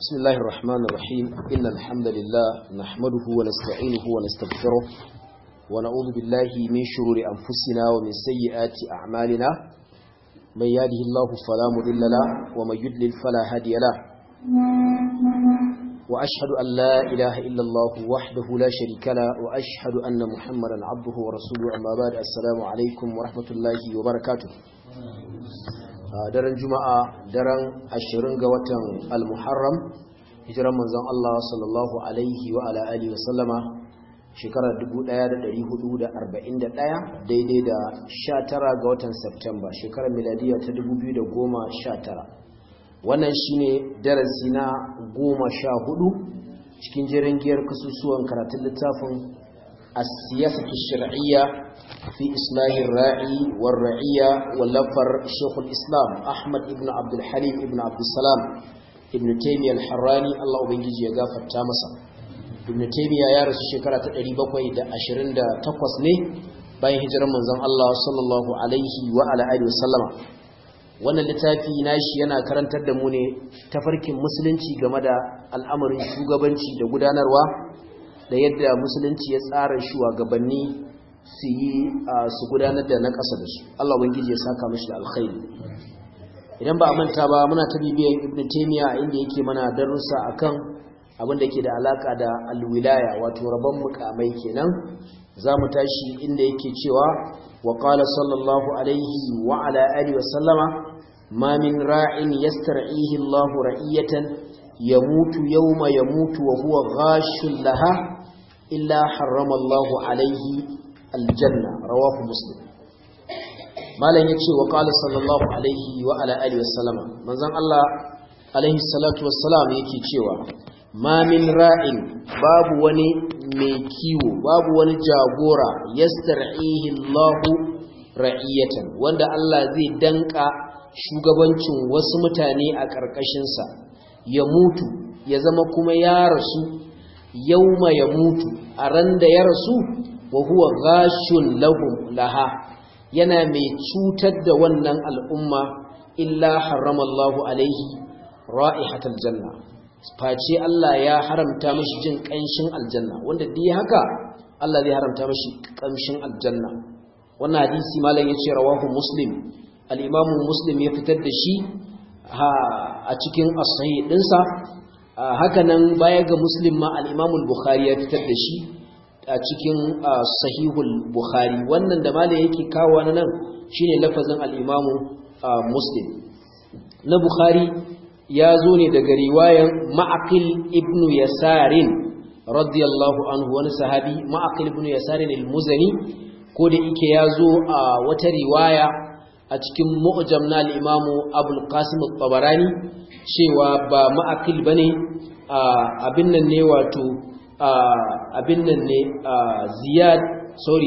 بسم الله الرحمن الرحيم إن الحمد لله نحمده ونستعينه ونستغفره ونعوذ بالله من شرور أنفسنا ومن سيئات أعمالنا من يهده الله فلا مضل له ومن يضلل فلا هادي له وأشهد أن لا إله إلا الله وحده لا شريك له وأشهد أن محمدا عبده ورسوله أما بعد السلام عليكم ورحمة الله وبركاته daren juma'a daren ashirin ga watan al-muharram hijiran manzon Allah sallallahu alaihi wa ala alihi wa sallama shekarar 1441 daidai da 19 ga watan Septemba shekarar miladiya ta 2019 wannan shine darasi na 14 cikin jerin giyar kasusuwan karatun littafin السياسة الشرعية في إصلاح الراعي والرعية واللفر شيخ الإسلام أحمد ابن عبد الحليم ابن عبد السلام ابن تيمية الحراني الله أبنجي يغافر تامسا ابن تيمية يا رسول شكرا تقريبا بقوي دا أشرين دا تقوص ني باين هجر منزان الله صلى الله عليه وعلى آله وسلم wannan littafi nashi yana karantar da mu ne tafarkin musulunci game da al'amarin shugabanci da gudanarwa da yadda musulunci ya tsara shugabanni su yi su gudanar da na ƙasa da su Allah ubangiji ya saka mashi da alkhairi idan ba a manta ba muna ta bibiyan ibn taymiya inda yake mana darussa akan abin da ke da alaka da alwilaya wato rabon mukamai kenan zamu tashi inda yake cewa wa qala sallallahu alaihi wa ala alihi wa sallama ma min ra'in yastar'ihi Allahu ra'iyatan yamutu yawma yamutu wa huwa ghashul laha illa harrama Allahu alaihi aljanna rawahu muslim malam yace wa qala sallallahu alaihi wa ala alihi wasallama manzon Allah alaihi salatu wassalam yake cewa ma min ra'in babu wani mai kiwo babu wani jagora yastar'ihi Allahu ra'iyatan wanda Allah zai danka shugabancin wasu mutane a ƙarƙashin sa ya mutu ya zama kuma ya rasu yauma ya mutu a ran da ya rasu wa huwa ghashun lahum laha yana mai cutar da wannan al'umma illa haramallahu alaihi ra'ihatal janna face Allah ya haramta mashi jin kanshin aljanna wanda dai haka Allah zai haramta mashi kanshin aljanna wannan hadisi malam yace rawahu muslim al-imam muslim ya fitar da shi a cikin as-sahih dinsa hakanan baya ga muslim ma al-imamul bukhari ya fitar da shi a cikin sahihul bukhari wannan da malai yake kawo nan shine lafazin al-imamu muslim na bukhari ya zo ne daga riwayan ma'aqil ibnu yasarin radiyallahu anhu wani sahabi ma'aqil ibnu yasarin al-muzani ko da yake ya zo a wata riwaya a cikin mu'jam na al-imamu abul qasim at-tabarani cewa ba ma'akil ba ne abin nan ne wato abin nan ne ziyad sorry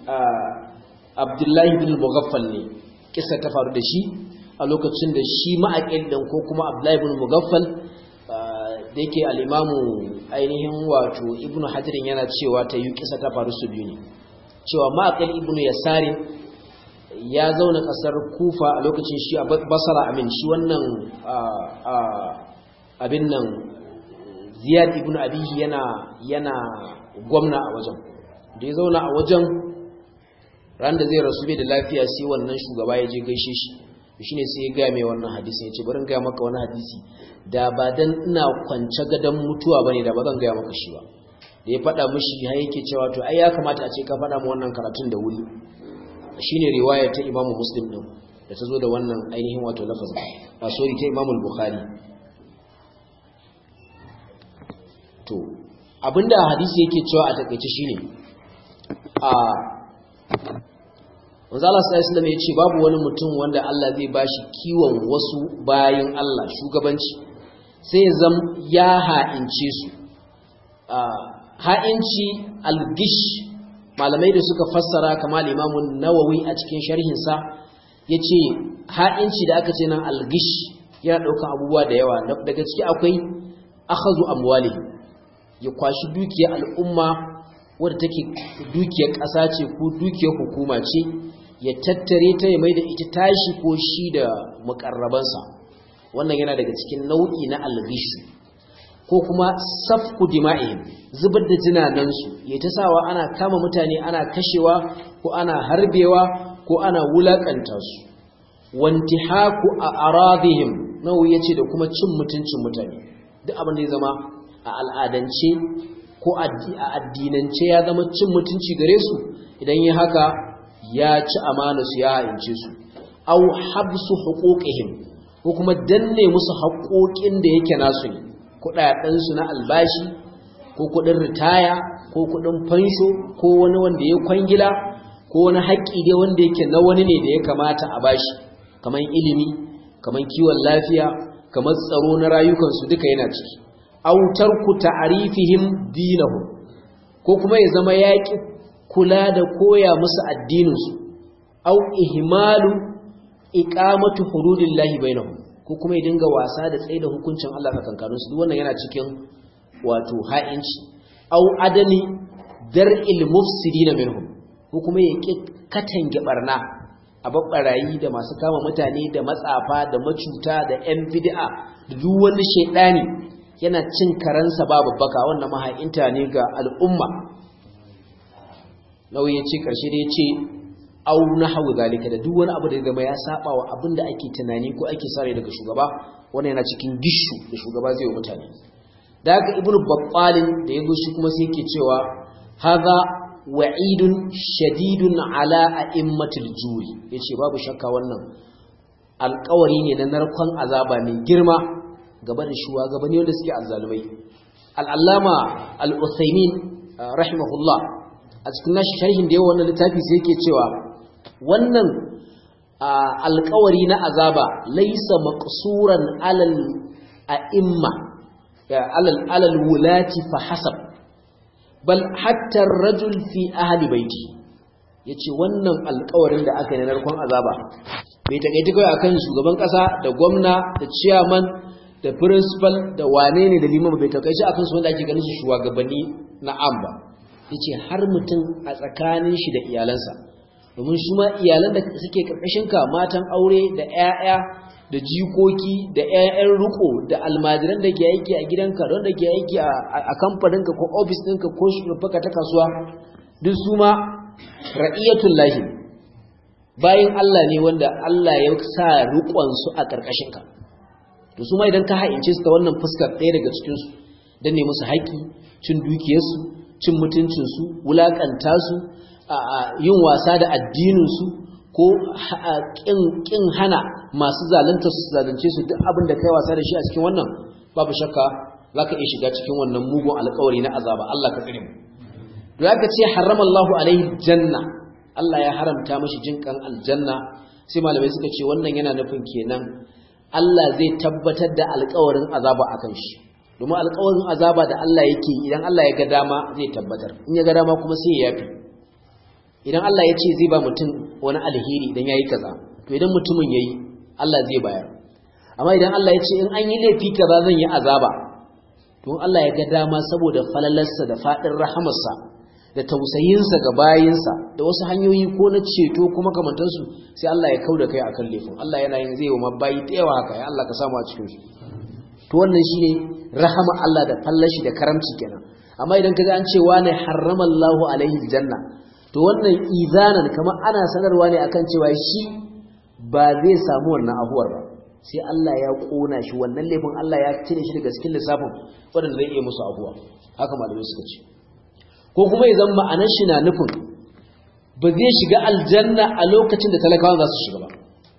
abdullahi bin mugaffal ne kisa ta faru da shi a lokacin da shi ma'akil ɗin ko kuma abdullahi bin mugaffal da yake al'imamu ainihin wato ibn hajjirin yana cewa ta yi kisa ta faru su biyu ne cewa ma'akil ibn yasarin ya zauna kasar kufa a lokacin shi a basara amin shi wannan abin nan ziyad ibn abihi yana yana gwamna a wajen da ya zauna a wajen ran da zai rasu bai da lafiya sai wannan shugaba ya je gaishe shi shi ne sai ya gaya mai wannan hadisi ya ce bari gaya maka wani hadisi da ba dan ina kwance gadon mutuwa bane da ba zan gaya maka shi ba da ya faɗa mishi har yake cewa to ai ya kamata a ce ka faɗa mu wannan karatun da wuri shine riwaya ta Imam Muslim din da ta zo da wannan ainihin wato lafazin a sori ta Imam Bukhari to abinda hadisi yake cewa a takeice shine a Manzo Allah sallallahu alaihi yace babu wani mutum wanda Allah zai bashi kiwon wasu bayin Allah shugabanci sai ya zam ya ha'ince su ha'inci al-gish malamai da suka fassara kamar imamun nawawi a cikin sharhinsa ya ce ha'inci da aka ce nan algish yana ɗaukan abubuwa da yawa daga ciki akwai akhazu amwali ya kwashi dukiyar al'umma wadda take dukiyar ƙasa ce ko dukiyar hukuma ce ya tattare ta ya mai da ita tashi ko shi da mukarrabansa wannan yana daga cikin nau'i na algishu ko kuma safku dima'ihim zubar da jinanansu ya ta sawa ana kama mutane ana kashewa ko ana harbewa ko ana wulakanta su wantihaku a aradihim nawa yace da kuma cin mutuncin mutane duk abin da ya zama a al'adance ko a addinance ya zama cin mutunci gare su idan yi haka ya ci amana su ya haince su au habsu huquqihim ko kuma danne musu haƙoƙin da yake nasu ne kudaden su na albashi ko kudin ritaya ko kudin fansho ko wani wanda ya kwangila ko wani haƙƙi dai wanda yake na wani ne da ya kamata a bashi kamar ilimi kamar kiwon lafiya kamar tsaro na rayukansu duka yana ciki autar ku ta'arifihim dinahum ko kuma ya zama yaƙi kula da koya musu addininsu au ihmalu iqamatu hududillahi bainahum ko kuma ya dinga wasa da tsaye da hukuncin Allah tsakankanin su duk wannan yana cikin wato ha'inci au adani dar'il mufsidina minhum ko kuma ya ki katange barna a babbarayi da masu kama mutane da matsafa da macuta da yan bid'a da duk wani shedani yana cin karansa babu baka wannan maha'inta ne ga al'umma nauyi ya ce karshe da ya ce au nahwu zalika da duk wani abu da zama ya saba wa abin da ake tunani ko ake sare daga shugaba wannan yana cikin gishu da shugaba zai yi mutane da haka ibnu babbalin da yazo shi kuma sai yake cewa hadha wa'idun shadidun ala a'immatil juri yace babu shakka wannan alƙawari ne na narkon azaba mai girma gaba da shugabanni wanda suke azzalumai al-allama al-uthaymin rahimahullah a cikin nashi sharhin da yawa wannan littafi sai yake cewa wannan alkawari na azaba laisa maqsuran alal a'imma alal alal wulati fa hasab bal hatta ar-rajul fi ahli baiti yace wannan alkawarin da aka yi na narkon azaba bai takaita kai akan shugaban kasa da gwamna da chairman da principal da wane ne da liman bai takaice akan su wanda ake ganin su shugabanni na amba yace har mutum a tsakanin shi da iyalansa domin su ma iyalan da suke ka matan aure da 'ya'ya da jikoki da 'ya'yan riko da almajiran da ke aiki a gidanka don da ke aiki a kamfaninka ko ofis ɗinka ko shugabaka ta kasuwa duk su ma ra'iyatul lahi bayan Allah ne wanda Allah ya sa riƙonsu a ƙarƙashinka to su ma idan ka ha'ince su ta wannan fuskar ɗaya daga cikinsu don ne musu haƙƙi cin dukiyarsu cin mutuncinsu wulaƙanta su yin wasa da addininsu ko ƙin hana masu zalunta su zalunce su duk abin da kai wasa da shi a cikin wannan babu shakka za ka iya shiga cikin wannan mugun alkawari na azaba Allah ka tsire mu da aka ce harrama Allahu alaihi janna Allah ya haramta mashi jinkan aljanna sai malamai suka ce wannan yana nufin kenan Allah zai tabbatar da alkawarin azaba akan shi domin alkawarin azaba da Allah yake idan Allah ya ga dama zai tabbatar in ya ga dama kuma sai ya yafi idan Allah ya ce zai ba mutum wani alheri idan yayi kaza to idan mutumin yayi Allah zai bayar amma idan Allah ya ce in an yi laifi kaza zan yi azaba to Allah ya ga dama saboda falalarsa da fadin rahamarsa da tausayinsa ga bayinsa da wasu hanyoyi ko na ceto ko makamantansu sai Allah ya kauda kai akan laifin Allah yana yin zai wa mabayi da yawa haka ya Allah ka samu a cikin su to wannan shine rahama Allah da fallashi da karamci kenan amma idan kaga an ce wani harrama Allahu alaihi janna to wannan izanan kamar ana sanarwa ne akan cewa shi ba zai samu wannan abuwar ba sai Allah ya kona shi wannan laifin Allah ya cire shi daga cikin lissafin wanda zai iya musu abuwa haka malamai suka ce ko kuma ya zama ma'anar shi na nufin ba zai shiga aljanna a lokacin da talakawa za su shiga ba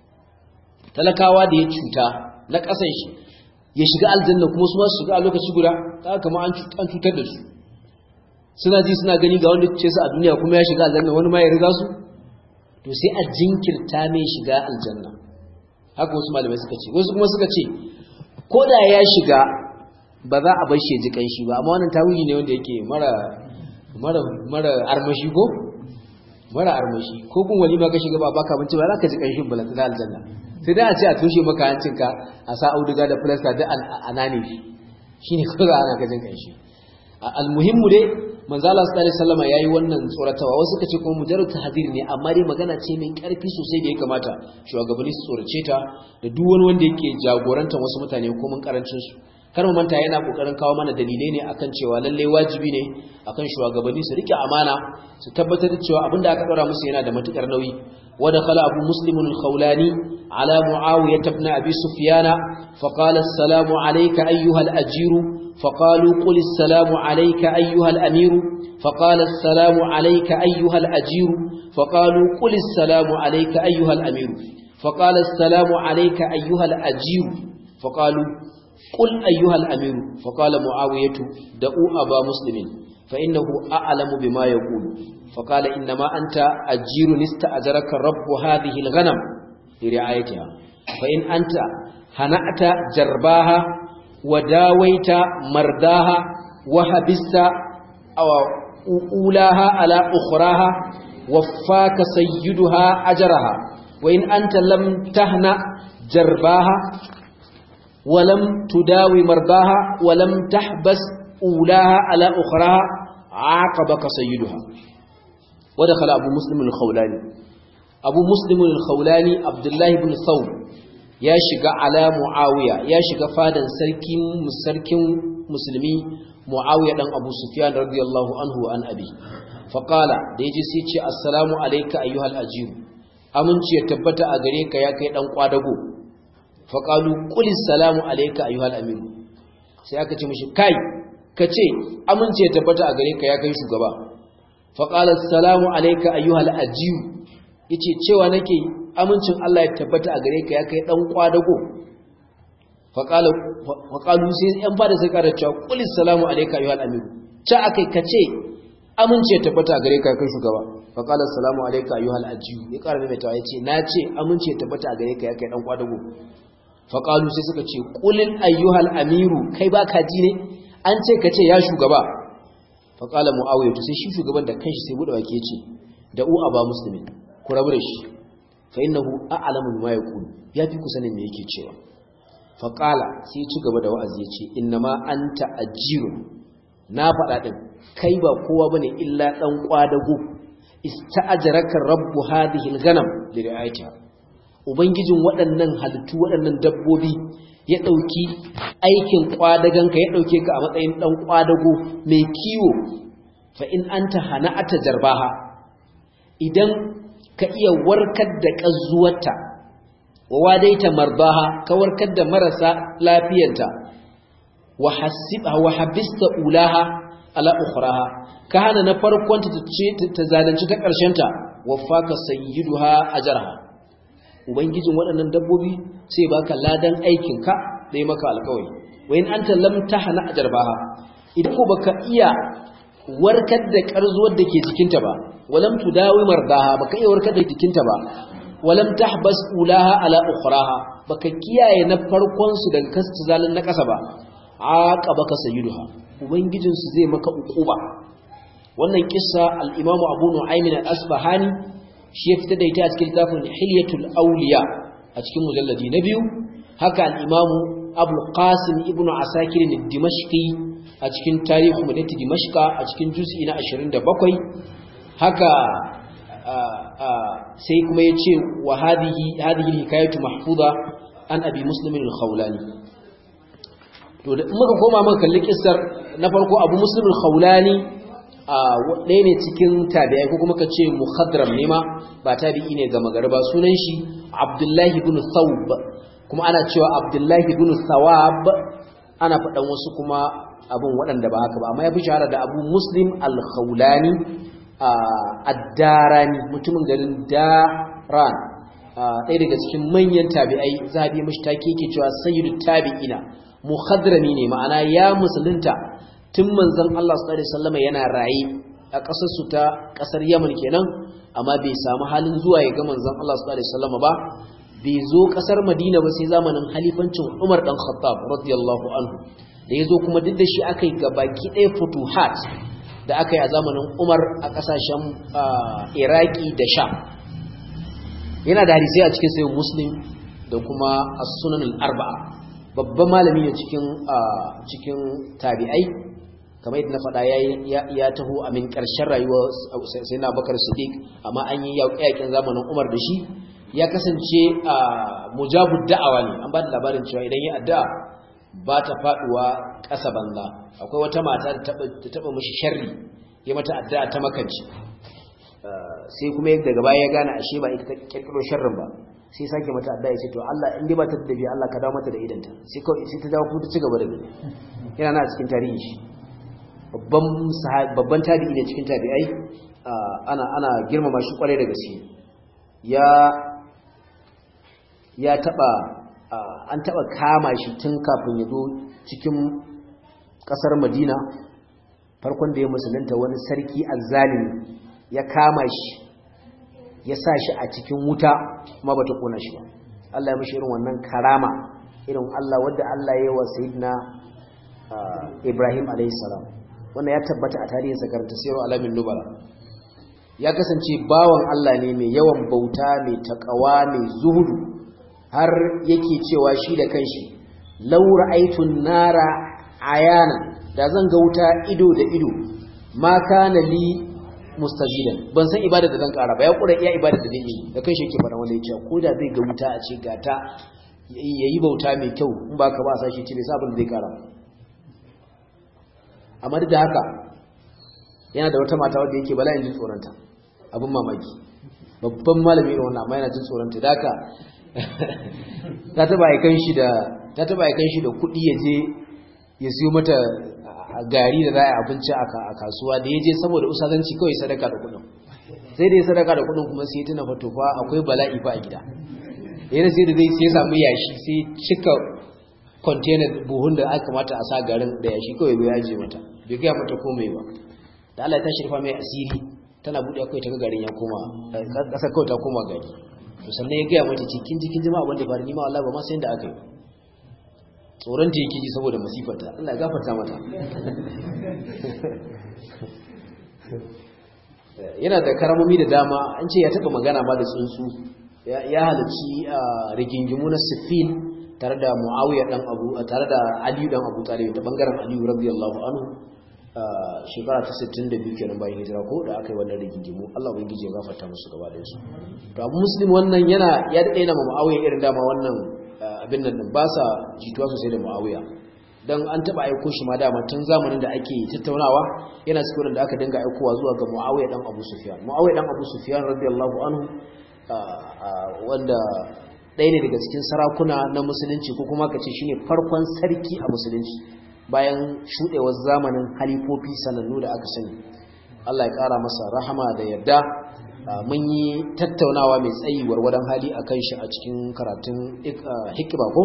talakawa da ya cuta na ƙasan shi ya shiga aljanna kuma su ma su shiga a lokaci guda ta kama an cutar da su suna ji suna gani ga wanda ce su a duniya kuma ya shiga aljanna wani ma ya riga su to sai a jinkirta mai shiga aljanna haka wasu malamai suka ce wasu kuma suka ce ko da ya shiga ba za a bar shi ji kanshi ba amma wannan tawili ne wanda yake mara mara mara armashi ko mara armashi ko kun walima ka shiga ba baka binci ba za ka ji kanshin balanta da aljanna sai dai a ce a tushe maka hancinka a sa auduga da plaster da anane shi shine kawai ana ka jin kanshi almuhimmu dai manzo Allah sallallahu alaihi wasallam yayi wannan tsoratawa wasu kace kuma mujarrad tahdir ne amma dai magana ce mai karfi sosai da ya kamata shugabanni su tsorace ta da duk wani wanda yake jagorantar wasu mutane ko mun karancin su kar mu manta yana kokarin kawo mana dalilai ne akan cewa lalle wajibi ne akan shugabanni su rike amana su tabbatar da cewa abinda aka daura musu yana da matukar nauyi wa dakhala abu muslim al-khawlani ala muawiyah ibn abi sufyan fa qala assalamu alayka ayyuha al-ajir fa qalu qul assalamu alayka ayyuha al-amir fa qala assalamu alayka ayyuha al-ajir fa qalu qul assalamu alayka ayyuha al-amir fa qala assalamu alayka ayyuha al-ajir fa qalu قل أيها الأمير فقال معاوية دعوا أبا مسلم فإنه أعلم بما يقول فقال إنما أنت أجير استأجرك رب هذه الغنم لرعايتها فإن أنت هنأت جرباها وداويت مرداها وحبست أو أولاها على أخراها وفاك سيدها أجرها وإن أنت لم تهنأ جرباها ولم تداوي مرضاها ولم تحبس أولاها على أخراها عاقبك سيدها ودخل أبو مسلم الخولاني أبو مسلم الخولاني عبد الله بن ثوب يا شقا على معاوية يا شقا فادا سركين مسركين مسلمي معاوية دان أبو سفيان رضي الله عنه وعن أبي فقال ديجي سيتي السلام عليك أيها الأجيب أمنتي يتبت أغريك يا كي دان قادقو faƙalu ƙuli salamu alaika ayyuhal aminu sai aka ce mashi kai ka ce amince ya tabbata a gare ka ya kai shugaba faƙala salamu alaika ayyuhal ajiyu ya ce cewa nake amincin Allah ya tabbata a gare ka ya kai ɗan ƙwadago faƙalu sai ‘yan ba da sai ƙarar cewa ƙuli salamu alaika ayyuhal aminu ca aka ka ce amince ya tabbata a gare ka ya kai shugaba faƙala salamu alaika ayyuhal ajiyu ya ƙara maimaitawa ya ce na ce amince ya tabbata a gare ka ya kai ɗan ƙwadago faƙalu sai suka ce ƙulin ayyuhal amiru kai ba ka ji ne an ce ka ce ya shugaba faƙala mu'awiyar sai shi shugaban da kanshi sai buɗe wake ce da u a ba musulmi ku rabu da shi fa inna hu a'lamu bima yaqulu ya fi ku sanin me yake cewa faƙala sai ci gaba da wa'azi ya ce inna ma anta ajirun na faɗa ɗin kai ba kowa bane illa ɗan ƙwadago ista'ajaraka rabbu hadhihi al-ghanam li ri'ayatiha ubangijin waɗannan halittu waɗannan dabbobi ya ɗauki aikin ƙwadaganka ya ɗauke ka a matsayin ɗan ƙwadago mai kiwo fa in an ta hana ata jarbaha idan ka iya warkar da ƙazuwarta wa wadaita marbaha ka warkar da marasa lafiyarta wa habista ulaha ala ukhraha ka hana na farkonta ta zalunci ta ƙarshenta wa faka sayyiduha ajraha ubangijin waɗannan dabbobi sai baka ladan aikinka da yi maka alkawari wayin anta lam tahna ajarbaha idan ko baka iya warkar da karzuwar da ke jikinta ba walam tudawi mardaha baka iya warkar da jikinta ba walam tahbas ulaha ala ukhraha baka kiyaye na farkon su daga kasu zalin na kasa ba aqabaka sayyiduha ubangijin su zai maka ukuba wannan kissa al-imamu abu nu'aym al-asbahani shi ya fita da ita a cikin littafin hilyatul auliya a cikin mujalladi na biyu haka al-imamu abu qasim ibnu asakir dimashqi a cikin tarihu madinati dimashqa a cikin juz'i na 27 haka sai kuma yace wa hadhihi hadhihi hikayatu mahfuza an abi muslim al-khawlani to da muka koma muka kalli kissar na farko abu muslim al-khawlani ɗaya ne cikin tabi'ai ko kuma ka ce muhadram ne ma ba tabi'i ne ga magariba sunan shi abdullahi ibn thawb kuma ana cewa abdullahi ibn thawab ana faɗan wasu kuma abin waɗanda ba haka ba amma ya fi shahara da abu muslim al-khawlani ad-darani mutumin garin daran ɗaya daga cikin manyan tabi'ai zabi mashi take yake cewa sayyidu tabi'ina muhadrami ne ma'ana ya musulunta tun manzon Allah sallallahu alaihi wasallam yana raye a ƙasar su ta ƙasar Yaman kenan amma bai samu halin zuwa ya ga manzon Allah sallallahu alaihi wasallam ba bai zo ƙasar Madina ba sai zamanin halifancin Umar dan Khattab radiyallahu anhu da yazo kuma duk da shi akai gabaki ɗaya futuhat da aka yi a zamanin Umar a ƙasashen Iraki da Sham yana da hadisi a cikin sayin Muslim da kuma as-Sunan al-Arba'a babban malami ne cikin cikin tabi'ai kamar yadda na faɗa ya taho a min ƙarshen rayuwar sai na bakar sadiq amma an yi yaƙin zamanin umar da shi ya kasance a mujabud da'awa ne an ba da labarin cewa idan ya addu'a ba ta faduwa ƙasa banza akwai wata mata da ta taba mishi sharri ya mata addu'a ta makanci sai kuma daga baya ya gane ashe ba ita ta kirkiro sharrin ba sai sake mata addu'a ya ce to Allah in dai ba ta da dabi Allah ka dawo mata da idanta sai kawai sai ta dawo kuma ta ci gaba da gani yana na cikin tarihi shi babban babban tabi'i ne cikin tabi'ai ana ana girmama shi kwarai da gaske ya ya taba an taba kama shi tun kafin ya zo cikin kasar Madina farkon da ya musulunta wani sarki azzalimi ya kama shi ya sa shi a cikin wuta kuma bata kona shi ba Allah ya mishi irin wannan karama irin Allah wadda Allah ya yi wa sayyidina Ibrahim alayhi salam wannan ya tabbata a tarihin sakarta siru alamin nubala ya kasance bawan Allah ne mai yawan bauta mai takawa mai zuhudu har yake cewa shi da kanshi law ra'aytun nara ayana da zan ga wuta ido da ido ma kana li mustajidan ban san ibada da zan kara ba ya kura iya ibada da zai yi da kanshi yake fara wanda yake ko da zai ga wuta a ce gata yayi bauta mai kyau in ba ka ba sa shi ce bai sabon zai kara amma duk da haka yana da wata mata wadda yake bala'in jin tsoronta abin mamaki babban malami irin wannan amma yana jin tsoronta da haka ta taba aikan shi da ta taba aikan shi da kuɗi ya je ya siyo mata gari da za a abinci a kasuwa da ya je saboda usazanci kawai sadaka da kuɗin sai da ya sadaka da kuɗin kuma sai tuna fato fa akwai bala'i fa a gida yana sai da zai sai samu yashi sai cika container buhun da aka mata a sa garin da yashi kawai bai yaje mata bai gaya mata komai ba da Allah ta shirfa mai asiri tana buɗe kai ta ga garin ya koma ƙasar kawai ta koma gari to sannan ya gaya mata cikin jikin jama'a wanda faru ni ma wallahi ba ma sai da aka yi tsoron ta yake ji saboda masifarta Allah ya gafarta mata yana da karamomi da dama an ce ya taba magana ma da tsuntsu ya halarci rigingimu na sifin tare da muawiya dan abu tare da ali dan abu talib ta bangaren ali radiyallahu anhu shekara ta 62 kenan bayan hijira ko da aka yi wannan rigingimu Allah ubangiji ya gafarta musu gaba da su to abu muslim wannan yana ya dade na muawiya irin dama wannan abin nan ba sa jituwa sosai da muawiya dan an taba aiko shi ma dama tun zamanin da ake tattaunawa yana cikin da aka dinga aikowa zuwa ga muawiya dan abu sufyan muawiya dan abu sufyan radiyallahu anhu wanda ɗaya ne daga cikin sarakuna na musulunci ko kuma ka ce shine farkon sarki a musulunci bayan shuɗewar zamanin halifofi sanannu da aka sani Allah ya ƙara masa rahama da yarda mun yi tattaunawa mai tsayi warwadan hali a kan shi a cikin karatun hikima ko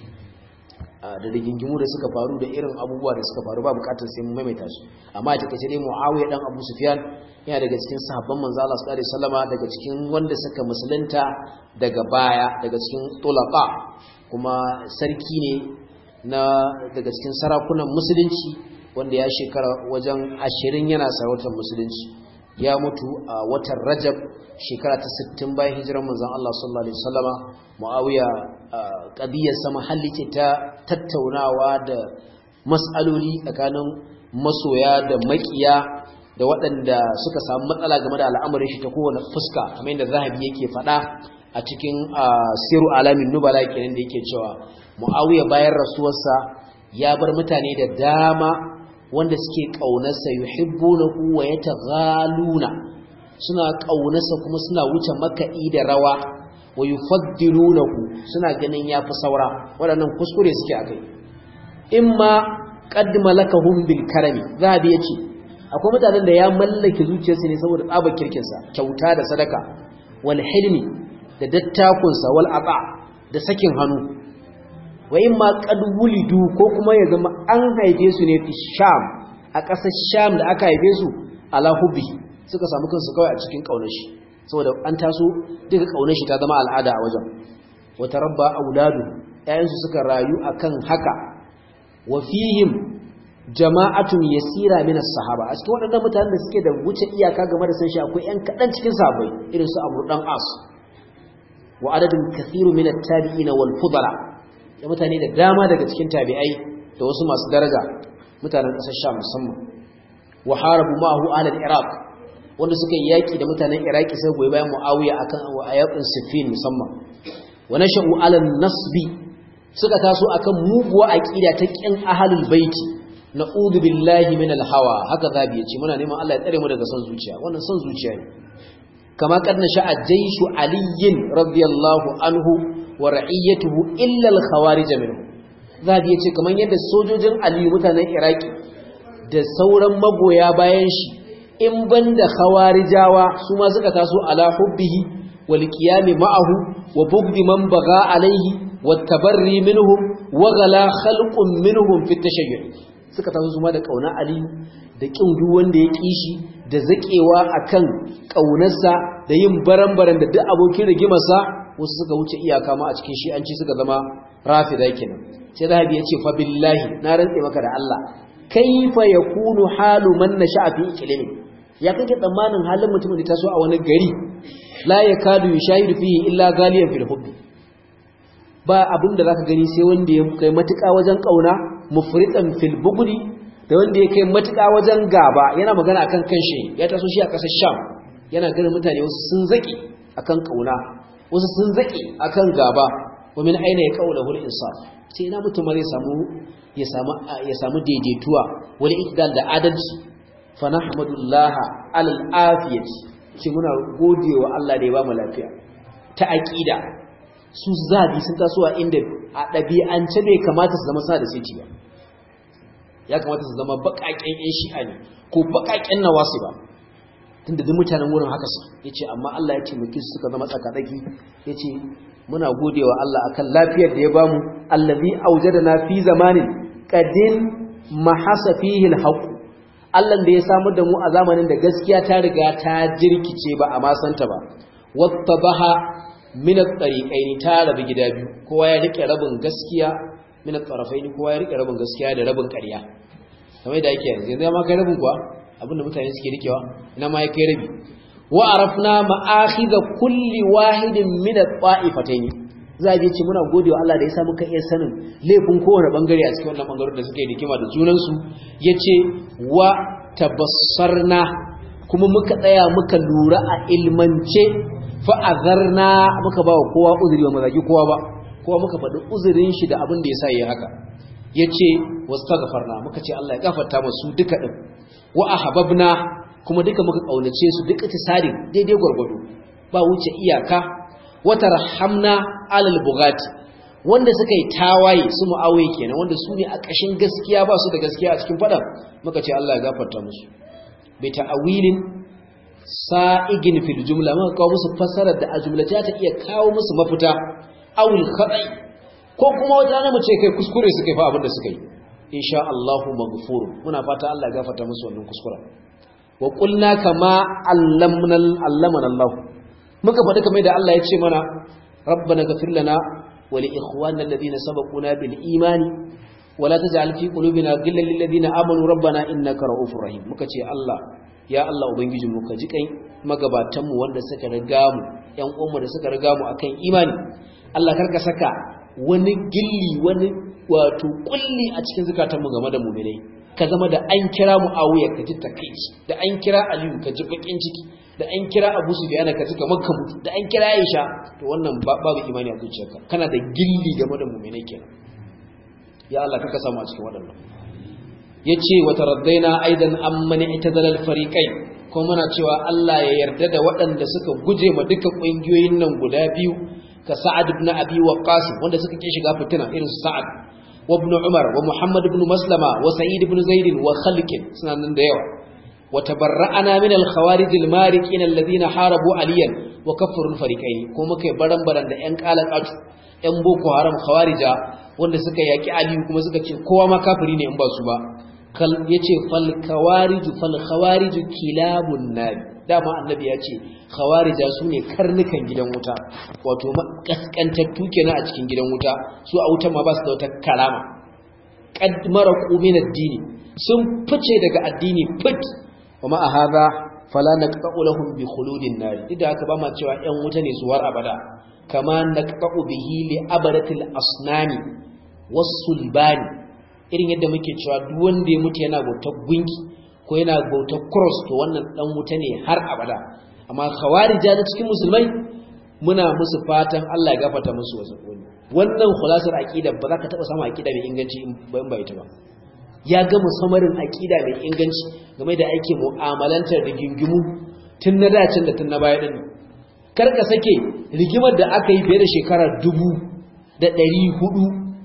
da rigingimu da suka faru da irin abubuwa da suka faru ba bukatar sai mun maimaita su amma a takaice dai Muawiya dan Abu Sufyan yana daga cikin sahabban manzo Allah sallallahu alaihi wasallama daga cikin wanda suka musulunta daga baya daga cikin tulaqa kuma sarki ne na daga cikin sarakunan musulunci wanda ya shekara wajen 20 yana sarautar musulunci ya mutu a watan Rajab shekara ta 60 bayan hijirar manzon Allah sallallahu alaihi wasallama Muawiya qadiyar sama halli ce ta tattaunawa da mas'aloli tsakanin masoya da makiya da waɗanda suka samu matsala game da al'amarin shi ta kowane fuska kamar yadda zahabi yake faɗa a cikin siru alamin nubala kenan da yake cewa Muawiya bayan rasuwarsa ya bar mutane da dama wanda suke ƙaunarsa yuhibbunahu wa yataghaluna suna ƙaunarsa kuma suna wuce makaɗi da rawa wa yufaddilunahu suna ganin yafi saura waɗannan kuskure suke akai imma qad malakahum bil karami zabi yace akwai mutanen da ya mallake zuciyarsa ne saboda tsabar kirkin sa kyauta da sadaka wal hilmi da dattakun sa wal aba da sakin hannu wa imma qad wulidu ko kuma ya zama an haife su ne fi sham a ƙasar sham da aka haife su ala hubbi suka samu kansu kawai a cikin kaunar shi saboda an taso duka kaunar shi ta zama al'ada a wajen wata rabba auladu ƴaƴansu suka rayu akan haka wa fihim jama'atun yasira min as-sahaba a cikin waɗannan mutanen da suke da wuce iyaka game da san shi akwai ƴan kaɗan cikin sahabbai irin su Amr dan As wa adadun kathiru min at-tabi'ina wal fudala da mutane da dama daga cikin tabi'ai da wasu masu daraja mutanen ƙasar Sham musamman wa harabu ma'ahu ala al-Iraq wanda suka yi yaki da mutanen Iraki sai goyi bayan Muawiya akan ayatin Siffin musamman wa nasha'u ala nasbi suka taso akan muguwa aqida ta kin ahlul baiti na'udhu billahi minal hawa haka zabi yace muna neman Allah ya tsare mu daga son zuciya wannan son zuciya ne kama kadna sha'a jayshu aliyin radiyallahu anhu wa ra'iyatuhu illa al-khawarij minhu zabi yace kaman yadda sojojin aliyu mutanen iraki da sauran magoya bayan shi in banda khawarijawa su ma suka taso ala hubbihi wal qiyami ma'ahu wa bughdi man baga alaihi wat tabarri minhum wa ghala khalqun minhum fi tashayyu suka taso su ma da kauna aliyu da kin duk wanda ya kishi da zakewa akan kaunarsa da yin baran-baran da duk abokin rigimarsa wasu suka wuce iyaka ma a cikin shi'anci suka zama rafida kenan sai zahabi ya ce fa billahi na rantse maka da Allah kaifa yakunu halu man nasha'a fi iklimi ya kake tsammanin halin mutumin da taso a wani gari la yakadu yushahidu fihi illa ghaliyan fil hubb ba abin da zaka gani sai wanda ya kai matuƙa wajen kauna mufritan fil bughdi da wanda ya kai matuƙa wajen gaba yana magana akan kanshi ya taso shi a ƙasar Sham yana ganin mutane wasu sun zaki akan kauna wasu sun zaki akan gaba wa min aina ya kaula hul insaf sai ina mutum zai samu ya samu ya samu daidaituwa wal ikdal da adalci fa nahmadullah alal afiyati ce muna godewa Allah da ya ba mu lafiya ta aqida su zabi sun taso a inda a dabi'ance bai kamata su zama sa da sai ba ya kamata su zama baƙaƙen ƴan shi'a ne ko baƙaƙen nawasi ba tunda duk mutanen wurin haka su yace amma Allah ya taimake su suka zama tsakadaki yace muna godewa Allah akan lafiyar da ya bamu allazi aujadana fi zamanin qadin mahasa fihi alhaq Allah da ya samu da mu a zamanin da gaskiya ta riga ta jirkice ba a ma santa ba wattabaha min at-tariqaini ta rabu gida biyu kowa ya rike rabin gaskiya min at-tarafaini kowa ya rike rabin gaskiya da rabin ƙarya kamar da yake yanzu yanzu ma kai rabin kuwa abinda mutane suke rikewa ina ma ya kai rabi wa arafna ma'akhidha kulli wahidin min at-ta'ifatayn zabi ce muna godewa Allah da ya sa muka iya sanin laifin kowane bangare a cikin wannan bangaren da suka yi dikima da junan su yace wa tabassarna kuma muka tsaya muka lura a ilmance fa azarna muka ba kowa uzuri ba mazaki kowa ba kowa muka faɗi uzurin shi da abin da ya sa yi haka yace wastaghfarna muka ce Allah ya gafarta masu duka din wa ahabbna kuma duka muka kaunace su duka tisarin daidai gurgudu ba wuce iyaka wa tarhamna alal bugati wanda suka yi tawaye su mu'awiye kenan wanda su ne a ƙashin gaskiya ba su da gaskiya a cikin fadan muka ce Allah ya gafarta musu bi ta'awilin sa'igin fil jumla muka kawo musu fasarar da a jumlata ta iya kawo musu mafita awil khata'i ko kuma wata na mu ce kai kuskure suka yi fa abin da suka yi insha Allahu maghfur muna fata Allah ya gafarta musu wannan kuskuren wa qulna kama allamna allamana Allah muka faɗi kamar da Allah ya ce mana rabbana ghfir lana wa li ikhwanina alladhina sabaquna bil imani wa la taj'al fi qulubina ghillan lil ladina amanu rabbana innaka ra'ufur rahim muka ce Allah ya Allah ubangijin mu ka ji kai magabatan mu wanda suka riga mu ƴan uwan da suka riga mu akan imani Allah karka saka wani gilli wani wato kulli a cikin zukatanmu game da mu'minai ka zama da an kira Muawiya ka ji takeici da an kira Aliyu ka ji bakin ciki da an kira Abu Sufyan ka ji kamar ka mutu da an kira Aisha to wannan babu imani a zuciyarka kana da gilli game da mu'minai kenan ya Allah kaka samu a cikin waɗannan yace wa taraddaina aidan amman itazala al-fariqain kuma muna cewa Allah ya yarda da waɗanda suka guje ma duka ƙungiyoyin nan guda biyu ka Sa'ad ibn Abi Waqqas wanda suka ki shiga fitina irin su Sa'ad wa ibn Umar wa Muhammad ibn Maslama wa Sa'id ibn Zaid wa Khalq suna nan da yawa wa tabarra'ana min al-khawarij al-mariqin alladhina harabu aliyan wa kaffaru al-fariqayn ko muka baran baran da ƴan qalaqatu ƴan boko haram khawarija wanda suka yaki aliyu kuma suka ce kowa ma kafiri ne in ba su ba kal yace fal khawarij fal khawarij kilabun nabi dama annabi ya ce khawarija su ne karnukan gidan wuta wato kaskantattu kenan a cikin gidan wuta su a wutan ma ba su da wata karama qad maraqu min ad-dini sun fice daga addini fit kuma a hadha fala naqta'u lahum bi khuludin nar idan aka ba ma cewa ƴan wuta ne su war abada kama naqta'u bihi li abadatil asnani was-sulbani irin yadda muke cewa duk wanda ya mutu yana bautar gunki ko yana bautar cross to wannan dan wuta ne har abada amma khawarija na cikin musulmai muna musu fatan Allah ya gafarta musu wasu wannan khulasar aqida ba za ka taba samu aqida mai inganci ba in ba ita ba ya ga musamarin aqida mai inganci game da ake mu'amalantar rigingimu tun na dacin da tun na baya din kar ka sake rigimar da aka yi fiye da shekara dubu da ɗari hudu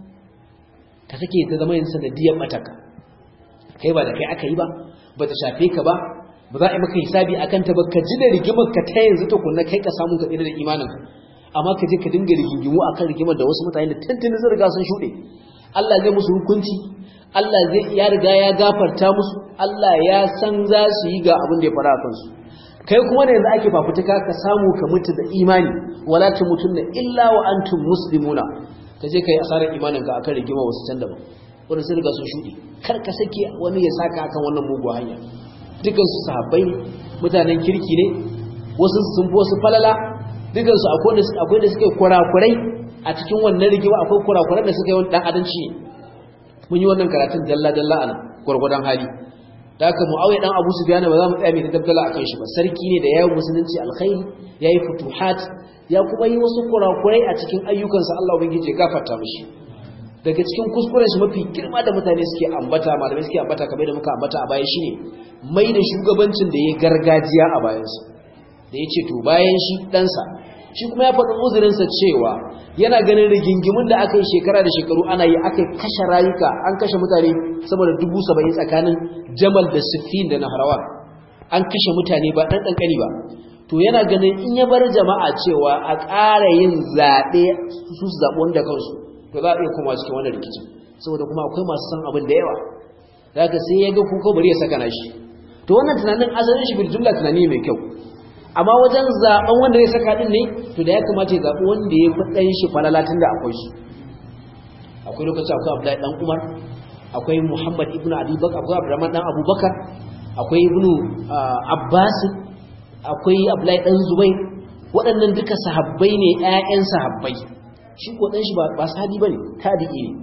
ka sake ta zama yin sanadiyar mataka kai ba da kai aka yi ba ba ta shafe ka ba ba za a yi maka hisabi akan ta ba ka ji da rigimar ka ta yanzu ta kunna kai ka samu ka tsira da imanin amma ka je ka dinga rigingimu akan rigimar da wasu mutane da tantance sun riga sun shuɗe Allah zai musu hukunci Allah zai ya riga ya gafarta musu Allah ya san za su yi ga abin da ya fara a kansu kai kuma da yanzu ake fafutuka ka samu ka mutu da imani wala tamutunna illa wa antum muslimuna ka je kai asarar imaninka akan rigima wasu can daban wanda sun riga sun shuɗe kar ka sake wani ya saka akan wannan mugu hanya dukan su sahabbai ne mutanen kirki ne wasu sun fi wasu falala dukan su akwai da suka yi kurakurai a cikin wannan rigima akwai kurakurai da suka yi wani dan adanci ne mun yi wannan karatun dalla dalla a nan gwargwadon hali da haka mu'awiya dan abu sufyan ba za mu tsaya mai dabdala akan shi ba sarki ne da yayin musulunci alkhairi yayi futuhat ya kuma yi wasu kurakurai a cikin ayyukansa Allah ubangiji ya gafarta mishi daga cikin kuskuren shi mafi girma da mutane suke ambata malamai suke ambata kamar da muka ambata a baya shine mai da shugabancin da ya gargajiya a bayansa da ya ce to bayan shi ɗansa shi kuma ya faɗi uzurinsa cewa yana ganin rigingimin da aka yi shekara da shekaru ana yi aka kashe rayuka an kashe mutane sama da dubu saba'in tsakanin jamal da siffin da naharawa an kashe mutane ba ɗan ƙanƙani ba to yana ganin in ya bar jama'a cewa a ƙara yin zaɓe su su zaɓi wanda kansu to za a iya koma cikin wannan rikicin saboda kuma akwai masu san abin da yawa da haka sai ya ga kuka bari ya saka nashi to wannan tunanin asalin shi bil jumla tunani mai kyau amma wajen zaben wanda zai saka din ne to da ya kamata ya zabi wanda ya fi dan shi falalatin da akwai shi akwai lokaci akwai Abdullahi dan Umar akwai Muhammad ibn Abi Bakar akwai Abdurrahman dan Abubakar akwai Ibn Abbas akwai Abdullahi dan Zubair waɗannan duka sahabbai ne ƴaƴan sahabbai shi ko dan shi ba sahabi bane tabi'i ne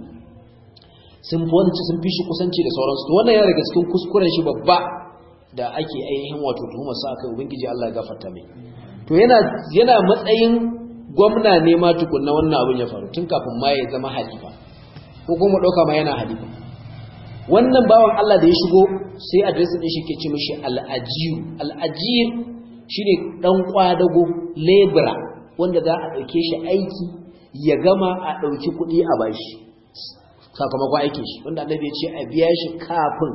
sun fi wani sun fi shi kusanci da sauransu to wannan yana daga cikin kuskuren shi babba da ake ainihin wato tuhumar sa akai ubangiji Allah ya gafarta mai to yana yana matsayin gwamna ne ma tukunna wannan abin ya faru tun kafin ma ya zama halifa ko kuma dauka ma yana halifa wannan bawan Allah da ya shigo sai address din shi ke ce mishi al-ajir al-ajir shine dan kwadago labora wanda za a dauke shi aiki ya gama a dauki kuɗi a bashi sakamakon aikin shi wanda annabi ya ce a biya shi kafin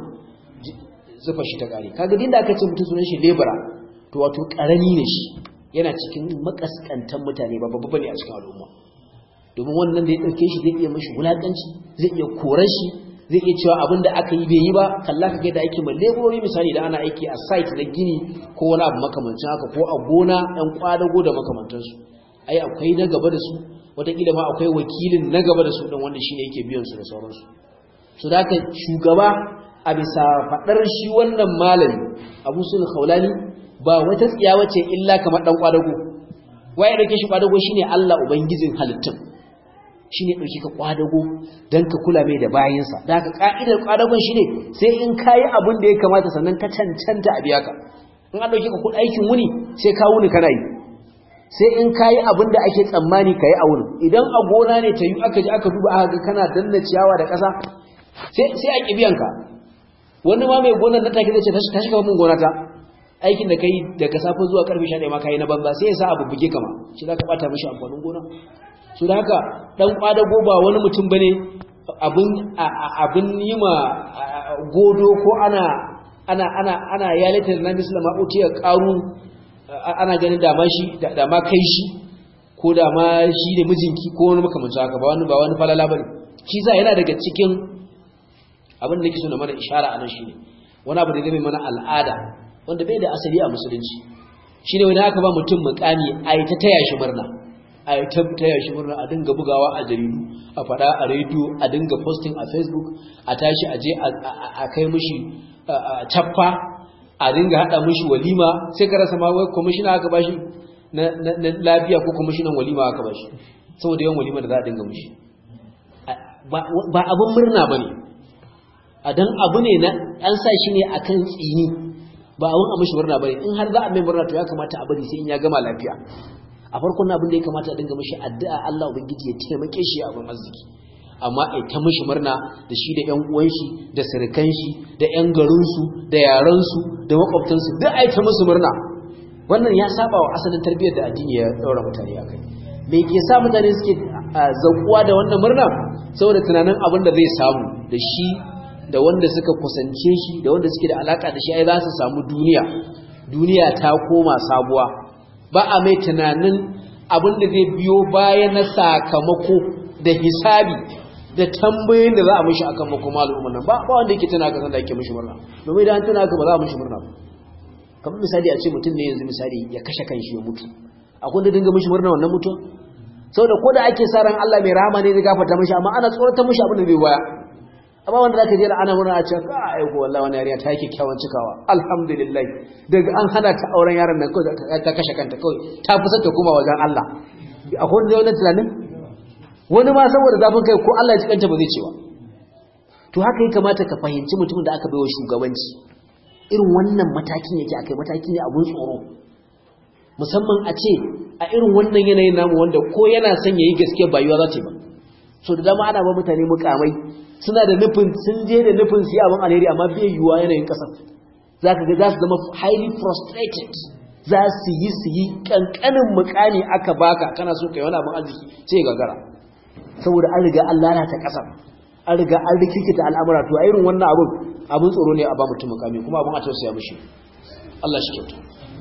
zufa shi ta kare kaga din da aka ce mutum sunan shi lebura to wato karami ne shi yana cikin makaskantan mutane ba babba ne a cikin al'umma domin wannan da ya dauke shi zai iya mashi wulakanci zai iya korar shi zai iya cewa abin da aka yi bai yi ba kalla ka ga da ake mai leburori misali da ana aiki a site na gini ko wani abu makamancin haka ko a gona ɗan kwadago da makamantansu ai akwai na gaba da su wataƙila ma akwai wakilin na gaba da su ɗin wanda shi ne yake biyan su da sauransu su da haka shugaba a bisa faɗar shi wannan malami abu sul khawlani ba wata tsiya wace illa kamar ɗan kwadago waye da ke shi kwadago shine Allah ubangijin halittun shine ɗauki ka kwadago don ka kula mai da bayansa da haka ka'idar kwadagon shine sai in kayi abin da ya kamata sannan ka cancanta a biya ka in an ɗauki ka kuɗin aikin wuni sai ka wuni kana yi sai in kayi abin da ake tsammani ka yi a wurin idan a gona ne ta yi aka ji aka duba aka ga kana danna ciyawa da ƙasa sai a ƙibiyanka wani ma mai gonar na take zai ce ta shiga mun gona ta aikin da kai daga safe zuwa karfe 11 ma kai na banza sai ya sa abu buge kama shi za ka bata mishi amfanin gona su da haka dan kwadago ba wani mutum bane abin abin yi ma godo ko ana ana ana ana yalatar na mislama utiya qaru ana ganin dama shi dama kai shi ko dama shi ne mijinki ko wani makamancin haka ba wani ba wani falala bane shi za yana daga cikin abin da nake so na mana ishara anan shine wani abu da game mana al'ada wanda bai da asali a musulunci shine wani aka ba mutum mukami ai ta taya shi murna ai ta taya shi murna a dinga bugawa a jaridu a fada a radio a dinga posting a facebook a tashi a je a kai mishi chaffa a dinga hada mishi walima sai ka rasa ma wai commissioner aka bashi na lafiya ko commissioner walima aka bashi saboda yawan walima da za a dinga mishi ba abin murna bane a dan abu ne na an sa shi ne akan tsini ba abin a mishi murna bane in har za a mai murna to ya kamata a bari sai in ya gama lafiya a farkon abin da ya kamata a dinga mishi addu'a Allah ubangiji ya taimake shi a abin arziki amma ai ta mishi murna da shi da ƴan uwan shi da sirkan shi da ƴan garin su da yaran su da makwabtan su duk ai ta musu murna wannan ya saba wa asalin tarbiyyar da addini ya daura mutane akai me ke sa mutane suke zakuwa da wannan murna saboda tunanin abin da zai samu da shi da wanda suka kusance shi da wanda suke da alaka da shi ai za su samu duniya duniya ta koma sabuwa ba a mai tunanin abin da zai biyo baya na sakamako da hisabi da tambayoyin da za a mishi akan makoma al'umman nan ba ba wanda yake tuna ka san da yake mishi murna domin idan tuna ka ba za a mishi murna ba kamar misali a ce mutum ne yanzu misali ya kashe kanshi ya mutu akwai da dinga mishi murna wannan mutuwa saboda ko da ake sa ran Allah mai rahama ne zai gafarta mishi amma ana tsoratar mishi abin da zai baya amma wanda zaka je ana murna a ce ka ai ko wallahi wani yarinya ta yake kyawun cikawa alhamdulillah daga an hana ta auren yaron nan kawai ta kashe kanta kawai ta fi ta koma wajen Allah akwai wanda wannan tunanin wani ma saboda zafin kai ko Allah ya ci kanta ba zai ce ba to haka ya kamata ka fahimci mutumin da aka baiwa shugabanci irin wannan matakin yake akai mataki ne abun tsoro musamman a ce a irin wannan yanayin namu wanda ko yana son yayi gaskiya ba yiwa za ta ba so da dama ana ba mutane mukamai suna da nufin sun je da nufin su yi abin alheri amma bai yiwuwa yanayin kasar za ka ga za su zama highly frustrated za su yi su yi ƙanƙanin mukami aka baka kana so ka yi wani abin arziki sai gagara saboda an riga an lalata ƙasar an riga an rikikita al'amura to a irin wannan abin abin tsoro ne a ba mutum mukami kuma abin a tausaya mishi Allah shi kyauta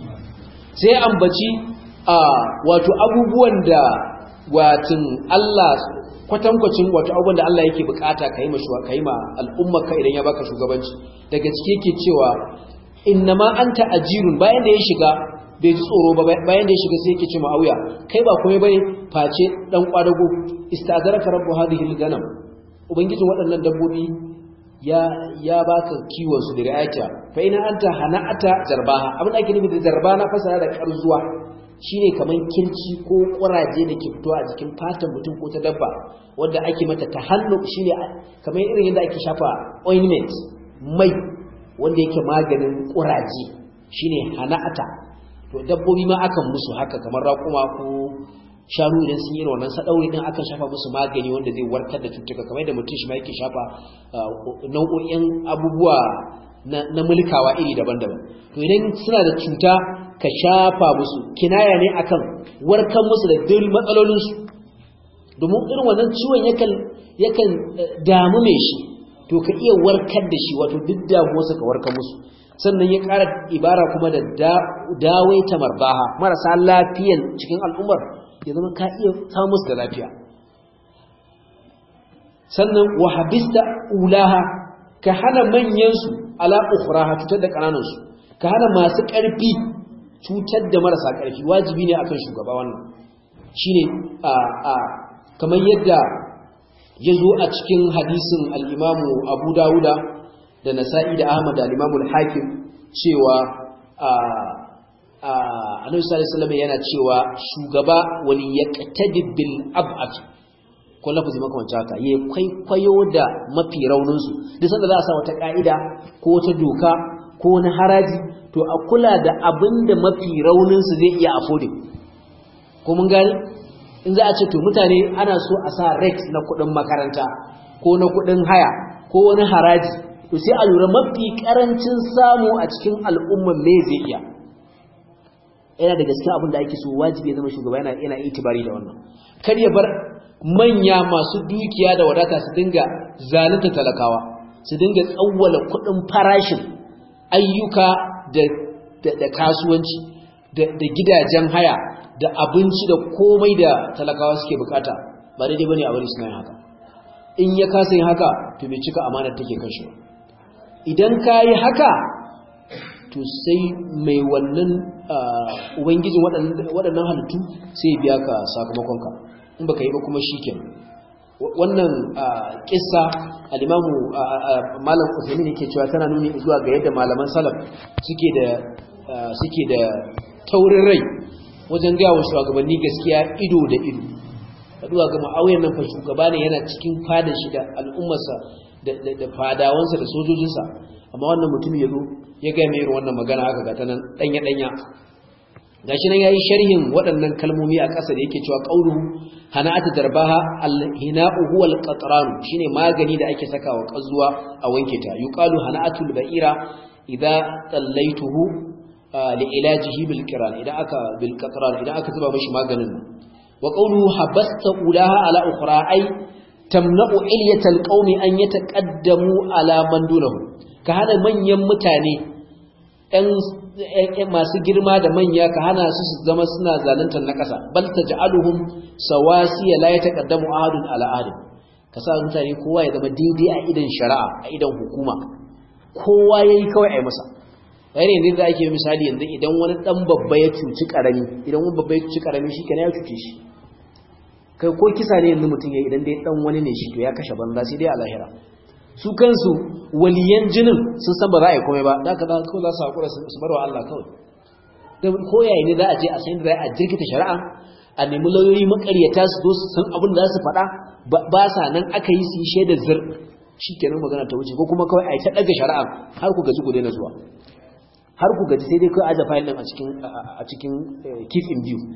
sai ambaci a wato abubuwan da watin Allah kwatankwacin wato abubuwan da Allah yake bukata ka yi ma shuwa kai ma al'ummarka idan ya baka shugabanci daga cike yake cewa innama anta ajirun bayan da ya shiga bai ji tsoro ba bayan da ya shiga sai yake ce ma'auya kai ba komai bane face dan kwadago istazaraka rabbu hadhihi al-ganam ubangijin waɗannan dabbobi ya ya baka kiwon su da ri'ayata fa ina anta hana'ata jarbaha abin da ake nufi da jarba na fasara da karzuwa shine kaman kirci ko kuraje da ke fitowa a jikin fatan mutum ko ta dabba wanda ake mata tahallu shine kamar irin yadda ake shafa ointment mai wanda yake maganin kuraje shine hana'ata to dabbobi ma akan musu haka kamar raƙuma ko shanu idan sun yi wannan sadauri din akan shafa musu magani wanda zai warkar da cutuka kamar yadda mutum shi ma yake shafa nau'o'in abubuwa na mulkawa iri daban-daban to idan suna da cuta ka shafa musu kinaya ne akan warkar musu da duk matsalolinsu domin irin wannan ciwon yakan yakan damu mai shi to ka iya warkar da shi wato duk damuwarsa ka warkar musu sannan ya ƙara ibara kuma da dawai ta marbaha marasa lafiyan cikin al'ummar ya zama ka iya samun musu da lafiya sannan wahabista ulaha ka hana manyansu ala ukhraha cutar da ƙananansu ka hana masu ƙarfi cutar da marasa ƙarfi wajibi ne akan shugaba wannan shine a a kamar yadda ya zo a cikin hadisin al-Imamu Abu Dawuda da Nasa'i da Ahmad da al-Imamu al-Hakim cewa a a Annabi sallallahu alaihi wasallam yana cewa shugaba wali yaqtadi bil ab'at ko lafazi makamancin haka ya kwaikwayo da mafi raunin su duk sanda za a sa wata ka'ida ko wata doka ko wani haraji to a kula da abin da mafi rauninsu zai iya affording ko mun gani in za a ce to mutane ana so a sa rate na kudin makaranta ko na kudin haya ko wani haraji to sai a lura mafi karancin samu a cikin al'umman me zai iya yana da gaskiya abin da ake so wajibi ya zama shugaba yana yana itibari da wannan kar ya bar manya masu dukiya da wadata su dinga zalunta talakawa su dinga tsawwala kudin farashin ayyuka da kasuwanci da gidajen haya da abinci da komai da talakawa suke bukata ba daidai bane a bari suna yin haka in ya kasa yin haka to bai cika amanar take kan shi idan ka yi haka to sai mai wannan ubangijin waɗannan halittu sai biya ka sakamakonka in baka yi ba kuma shi kenan wannan kissa al-imamu malam Uthaymeen yake cewa tana nuni zuwa ga yadda malaman salaf suke da suke da taurin rai wajen ga wa shugabanni gaskiya ido da ido kaduwa ga ma'awiyan nan fa shugaba ne yana cikin fadar shi da al'ummarsa da fadawansa da sojojinsa amma wannan mutum ya zo ya ga mai wannan magana haka ga tanan danya danya gashi nan yayi sharhin waɗannan kalmomi a ƙasa da yake cewa qauluhu hana'atu darbaha al-hina'u huwa al-qatran shine magani da ake sakawa kazuwa a wanke ta yuqalu hana'atul ba'ira idza tallaituhu li ilajihi bil qiran idan aka bil qatran idan aka zuba mishi maganin wa qawluhu habasta ulaha ala ukhra ay tamna'u ilyatal qaumi an yataqaddamu ala man dunahu ka hana manyan mutane ɗan masu girma da manya ka hana su su zama suna zaluntar na ƙasa bal taj'aluhum sawasiya la yataqaddamu ahadun ala ahadin ka sa mutane kowa ya zama daidai a idan shari'a a idan hukuma kowa yayi kawai ai masa yayin yanzu da ake misali yanzu idan wani dan babba ya cuci karami idan wani babba ya cuci karami shi kenan ya cuce shi kai ko kisa ne yanzu mutum ya idan dai dan wani ne shi to ya kashe banza sai dai a lahira su kansu waliyan jinin sun san ba za a yi komai ba da aka da kawai za su haƙura su barwa Allah kawai da ko yayi ne za a je a san da za a jirkita shari'a a nemi lauyoyi makaryata su zo su san abin da za su faɗa ba sa nan aka yi su yi shaidar zir shi kenan magana ta wuce ko kuma kawai a yi ta ɗaga shari'a har ku gaji ku daina zuwa har ku gaji sai dai kawai aje fayil ɗin a cikin keep in view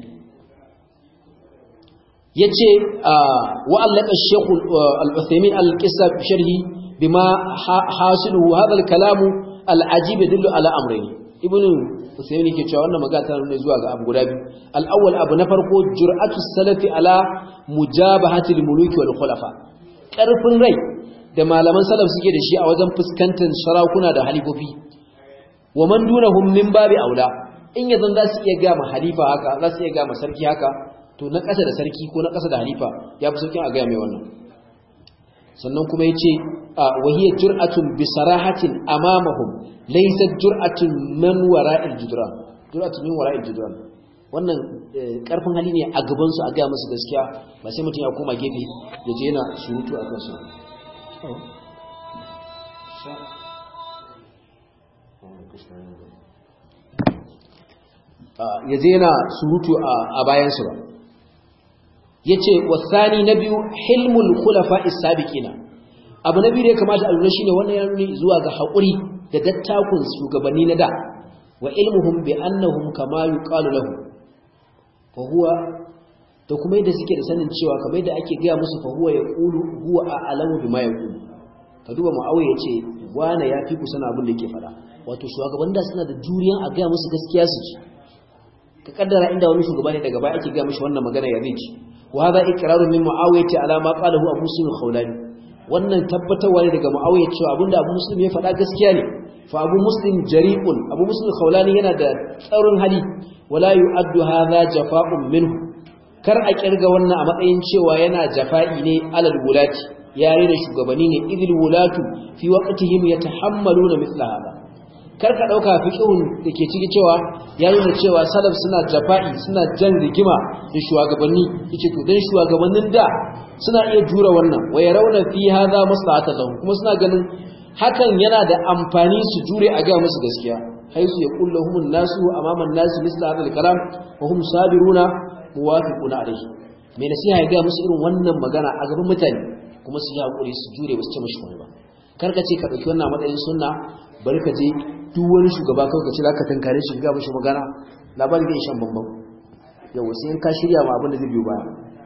yace wa allaka shaykh al-uthaymin al-qissa bi sharhi bima hasilu hadha al-kalam al-ajib yadullu ala amrayn ibn uthaymin yake cewa wannan magana tana nuna zuwa ga abu guda biyu al-awwal abu na farko jur'atu salafi ala mujabahati al-muluki wal khulafa karfin rai da malaman salaf suke da shi a wajen fuskantar sarakuna da halifofi wa man dunahum min babi aula in yanzu za su iya ga ma halifa haka za su iya ga ma sarki haka to na ƙasa da sarki ko na ƙasa da halifa ya fi sauƙin a gaya mai wannan sannan kuma ya ce a wahiyar jur'atun bisarahatin amamahum laisar jur'atun man wara'il judran jur'atun min wara'il judran wannan ƙarfin hali ne a gabansu a gaya musu gaskiya ba sai mutum ya koma gefe ya je yana surutu a kansu ya je yana surutu a bayansu ba yace wasani na biyu hilmul khulafa as-sabiqina abu na biyu da ya kamata a lura shine wannan ya nuni zuwa ga hakuri da dattakun shugabanni na da wa ilmuhum bi annahum kama yuqalu lahu fa huwa to kuma yadda suke da sanin cewa kamar yadda ake gaya musu fa huwa yaqulu huwa a'lamu bima yaqulu ka duba muawiya yace wana ya fi kusa abin da yake fada wato shugaban da suna da juriyan a gaya musu gaskiya su ci ka kaddara inda wani shugaba ne daga baya ake gaya mishi wannan magana ya zai ci وهذا إقرار من معاوية على ما قاله أبو مسلم الخولاني wannan tabbatarwa ne daga Muawiya cewa abinda Abu Muslim ya faɗa gaskiya ne fa Abu Muslim jari'un Abu Muslim Khawlani yana da tsaurin hali wala yu'addu hadha jafa'un minhu kar a kirga wannan a matsayin cewa yana jafa'i ne alal wulati yare da shugabanni ne idil wulatu fi waqtihim yatahammaluna mithla hada kar ka dauka fiqhun dake ciki cewa ya nuna cewa salaf suna jafa'i suna jan rigima da shugabanni yace to dan shugabannin da suna iya jura wannan wa yarawna fi hadha maslahatan lahum kuma suna ganin hakan yana da amfani su jure a ga musu gaskiya haisu yaqul lahum an-nasu amama an-nas misla hadha al-kalam wa hum sabiruna muwafiquna alayhi me nasiha ya ga musu irin wannan magana a gaban mutane kuma su yi hakuri su jure ba su ce mishi ba kar ka ce ka dauki wannan matsayin sunna bari ka je duk wani shugaba kawai ka ce za ka tankare shi ga mishi magana labarin zai shan bambam yau sai in ka shirya ma abin da zai biyo baya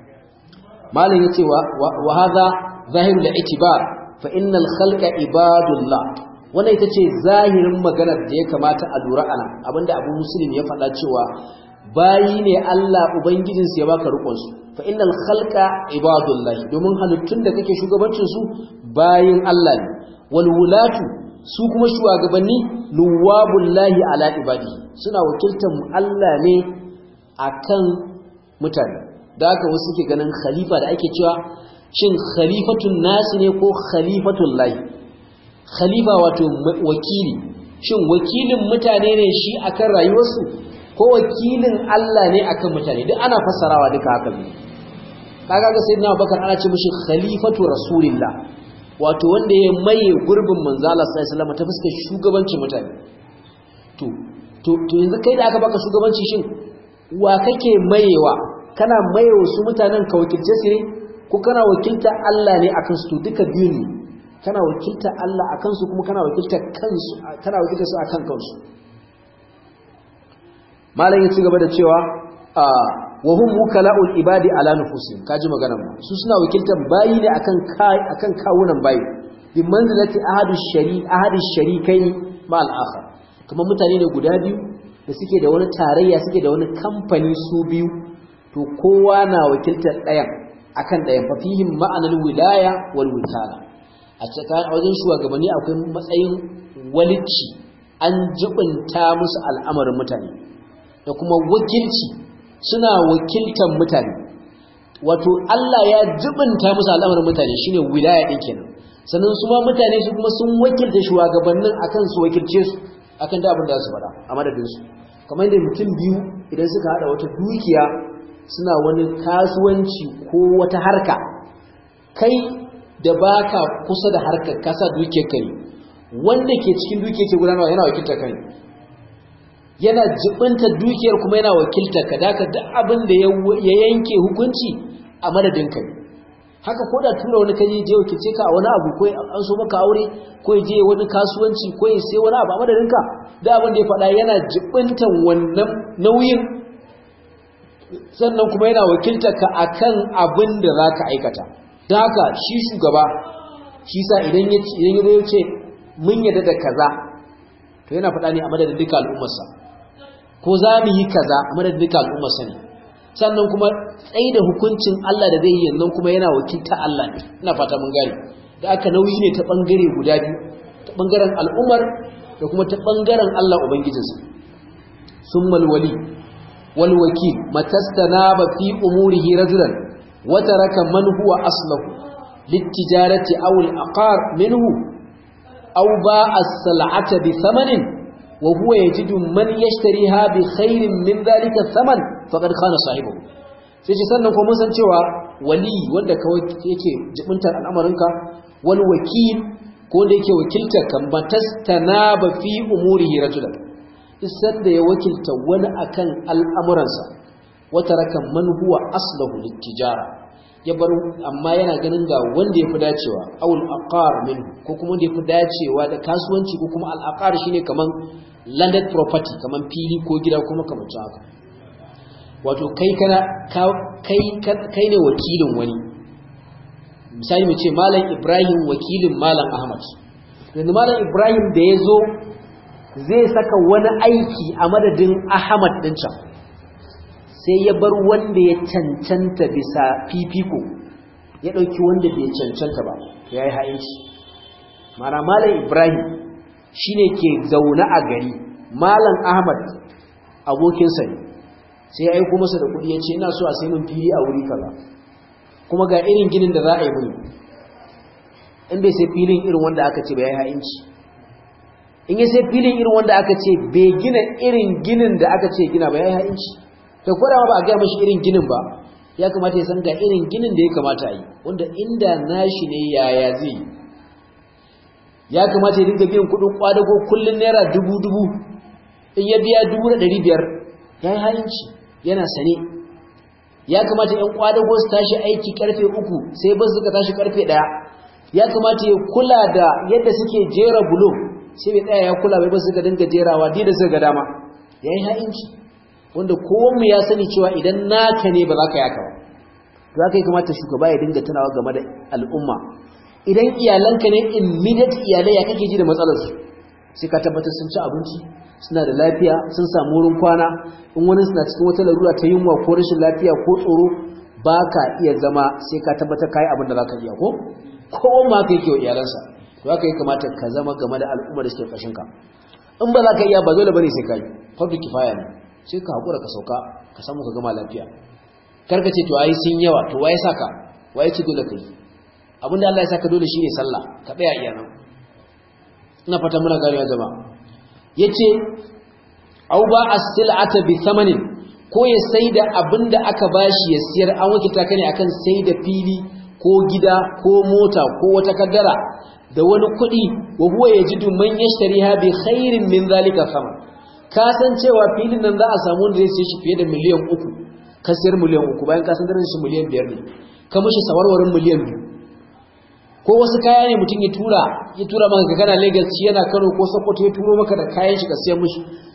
malam ya ce wa hadha zahiru la itibar fa innal khalqa ibadullah wannan ita ce zahirin maganar da ya kamata a lura ana abinda abu muslim ya faɗa cewa bayi ne Allah ubangijinsu ya baka rukun su fa innal khalqa ibadullah domin halittun da kake shugabancin su bayin Allah ne wal wulatu su kuma shugabanni luwabullahi ala ibadi suna wakiltar Allah ne akan mutane da haka wasu ke ganin khalifa da ake cewa shin khalifatun nasi ne ko khalifatun lahi khalifa wato wakili shin wakilin mutane ne shi akan rayuwarsu ko wakilin Allah ne akan mutane duk ana fassarawa duka haka ne kaga ga sayyidina Abubakar ana ce mishi khalifatu rasulillah wato wanda ya maye gurbin manzo Allah sallallahu alaihi wasallam ta fuskar shugabancin mutane to to to yanzu kai da aka baka shugabanci shin wa kake mayewa kana mayewa su mutanen ka wakilce su ne ko kana wakilta Allah ne akan su to duka biyu ne kana wakilta Allah akan su kuma kana wakilta kansu kana wakilta su akan kansu malam ya ci gaba da cewa wa hum wukala'ul ibadi ala nufusihim kaji maganar mu su suna wakiltar bayi ne akan kai akan kawunan bayi bi manzilati ahadu shari ahadu sharikaini ma al-akhar kuma mutane ne guda biyu da suke da wani tarayya suke da wani kamfani su biyu to kowa na wakiltar ɗayan akan ɗayan fa fihim ma'anar wilaya wal witala a cikin wajen shugabanni akwai matsayin walicci an jibinta musu al'amarin mutane da kuma wakilci suna wakiltar mutane wato Allah ya jibinta musu al'amarin mutane shine wilaya din kenan sannan su ma mutane su kuma sun wakilta shugabannin akan su wakilce su akan da abin da su faɗa a madadin su kamar yadda mutum biyu idan suka hada wata dukiya suna wani kasuwanci ko wata harka kai da baka kusa da harkar kasa dukiyar kai wanda ke cikin dukiyar ke gudanarwa yana wakiltar kai yana jibinta dukiyar kuma yana wakiltar ka daka duk abin da ya yanke hukunci a madadin kai haka ko da tura wani kaje je wakilce ka a wani abu ko an so maka aure ko je wani kasuwanci ko ya sai wani abu a madadin ka da abin da ya faɗa yana jibintan wannan nauyin sannan kuma yana wakiltar ka akan abin da zaka aikata don haka shi shugaba shi sa idan ya idan ya ce mun yadda da kaza to yana faɗa ne a madadin duka al'ummarsa ko za mu yi kaza a madadin duka al'ummarsa ne sannan kuma tsaye da hukuncin Allah da zai yi yanzu kuma yana wakilta Allah ne ina fata mun gane da aka nauyi ne ta bangare guda biyu ta bangaren al'ummar da kuma ta bangaren Allah ubangijinsa summal wali wal wakil matastanaba fi umurihi rajulan wa taraka man huwa aslahu litijarati aw al aqar minhu aw ba'a as-sal'ata bi thamanin wa huwa yajidu man yashtariha bi khairin min dhalika thaman faqad khana sahibahu sai ce sannan kuma mun san cewa wali wanda kawai yake jibintar al'amarinka wal wakil ko wanda yake wakiltar kan ba fi umurihi rajulan isan da ya wakilta wani akan al'amuransa wata rakan man huwa aslahu littijara ya bar amma yana ganin ga wanda ya fi dacewa awul aqar min ko kuma wanda ya fi dacewa da kasuwanci ko kuma al'aqar shine kaman landed property kaman fili ko gida ko makamancin haka wato kai kana kai kai ne wakilin wani misali mu ce malam Ibrahim wakilin malam Ahmad yanzu malam Ibrahim da ya zo zai saka wani aiki a madadin Ahmad din can sai ya bar wanda ya cancanta bisa fifiko ya ɗauki wanda bai cancanta ba ya yi ha'inci mana malam Ibrahim shine ke zaune a gari malam Ahmad abokinsa ne sai ya aiko masa da kuɗi ya ce ina so a sai min fili a wuri kaza kuma ga irin ginin da za a yi mini in bai sai filin irin wanda aka ce bai yi ha'inci in ya sai filin irin wanda aka ce bai gina irin ginin da aka ce gina ba ya yi ha'inci da kwada ba a gaya mashi irin ginin ba ya kamata ya san ga irin ginin da ya kamata a yi wanda inda nashi ne yaya zai yi ya kamata ya dinga biyan kuɗin kwadago kullum naira dubu dubu in ya biya dubu da ɗari biyar ya yi ha'inci yana sane ya kamata ‘yan kwadago su tashi aiki karfe uku sai ba suka tashi karfe ɗaya ya kamata ya kula da yadda suke jera bulo sai bai tsaya ya kula bai ba suka dinga jerawa da suka ga dama ya yi ha'inci wanda kowanmu ya sani cewa idan naka ne ba za ka yaka ba za ka yi kamata shugaba ya dinga tunawa game da al'umma idan iyalanka ne immediate iyalai ya kake ji da matsalarsu sai ka tabbatar sun ci abinci suna da lafiya sun samu wurin kwana in wani suna cikin wata larura ta yunwa ko rashin lafiya ko tsoro ba ka iya zama sai ka tabbatar kayi abin da za ka iya ko kowa ma ka yake wa iyalansa to haka ya kamata ka zama game da al'ummar da suke ƙarshen ka in ba za ka iya ba dole bane sai ka yi fardu kifaya ne sai ka haƙura ka sauka ka samu ka gama lafiya karka ce to ai sun yawa to waye saka waye ce dole ka yi abin da Allah ya saka dole shine sallah ka tsaya iya nan ina fata muna ganewa jama'a yace au ba as-sil'ata bi thamanin ko ya saida abinda aka bashi ya siyar an wakilta ka ne akan saida fili ko gida ko mota ko wata kaddara da wani kuɗi wa huwa yajidu man yashtariha bi khairin min zalika sama ka san cewa filin nan za a samu wanda zai siye shi fiye da miliyan uku ka siyar miliyan uku bayan ka san darajar shi miliyan biyar ne ka mishi sawarwarin miliyan biyu ko wasu kaya ne mutum ya tura ya tura maka ka kana Lagos shi yana Kano ko Sokoto ya turo maka da kayan shi ka siya mishi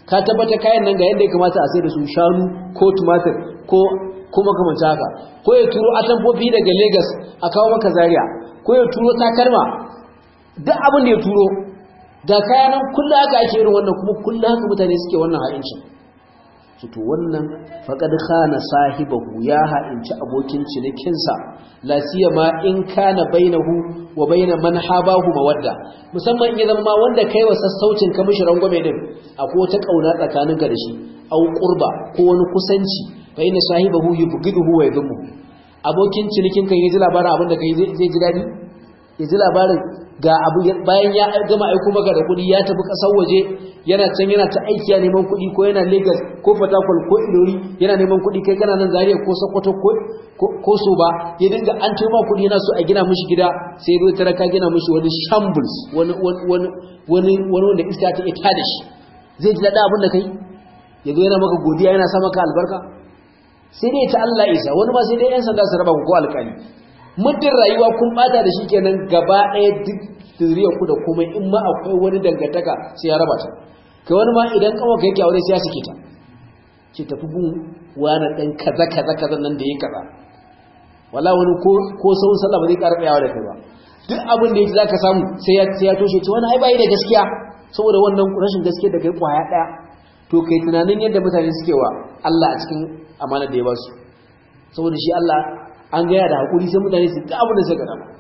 ka tabbata kayan nan ga yadda ya kamata a sai da su shanu ko tumatir ko kuma kamar haka ko ya turo atamfofi daga Lagos a kawo maka Zaria ko ya turo takalma duk abin da ya turo da kayanan kullu haka ake irin wannan kuma kullu haka mutane suke wannan ha'incin to wannan faqad khana sahibahu ya ha'inci abokin cinikinsa la siyama in kana bainahu wa baina man habahu mawadda musamman in zama wanda kai wa sassaucin ka mishi rangwame din akwai wata kauna tsakaninka da shi au qurba ko wani kusanci fa inna sahibahu yubghiduhu wa yadhmu abokin cinikin kan yaji labarin abin da kai zai ji dadi yaji labarin ga abu bayan ya gama aiko maka da kuɗi ya tafi ƙasar waje yana can yana ta aiki ya neman kuɗi ko yana Lagos ko Fatakwal ko Ilori yana neman kuɗi kai kana nan Zaria ko Sokoto ko ko so ba ya dinga an ma kuɗi yana so a gina mishi gida sai ya zo tara ka gina mishi wani shambles wani wani wani wani wanda iska ta ita da shi zai ji daɗa abin da kai ya zo yana maka godiya yana sa maka albarka sai dai ta Allah isa wani ma sai dai yan sanda su raba ku ko alƙali muddin rayuwa kun bata da shi kenan gaba ɗaya duk zuriyar ku da komai in ma akwai wani dangantaka sai ya raba ta kai wani ma idan kawo ka yake aure sai ya sake ta ce tafi gun wani ɗan kaza kaza kaza nan da ya kaza wala wani ko ko sau sallah ba zai ƙara tsayawa da kai ba duk abin da yake zaka samu sai ya sai ya toshe ce wani ai bai da gaskiya saboda wannan rashin gaskiya da kai kwaya ɗaya to kai tunanin yadda mutane suke wa Allah a cikin amana da ya ba su saboda shi Allah an gaya da haƙuri sai mutane su ga abin da suka gaba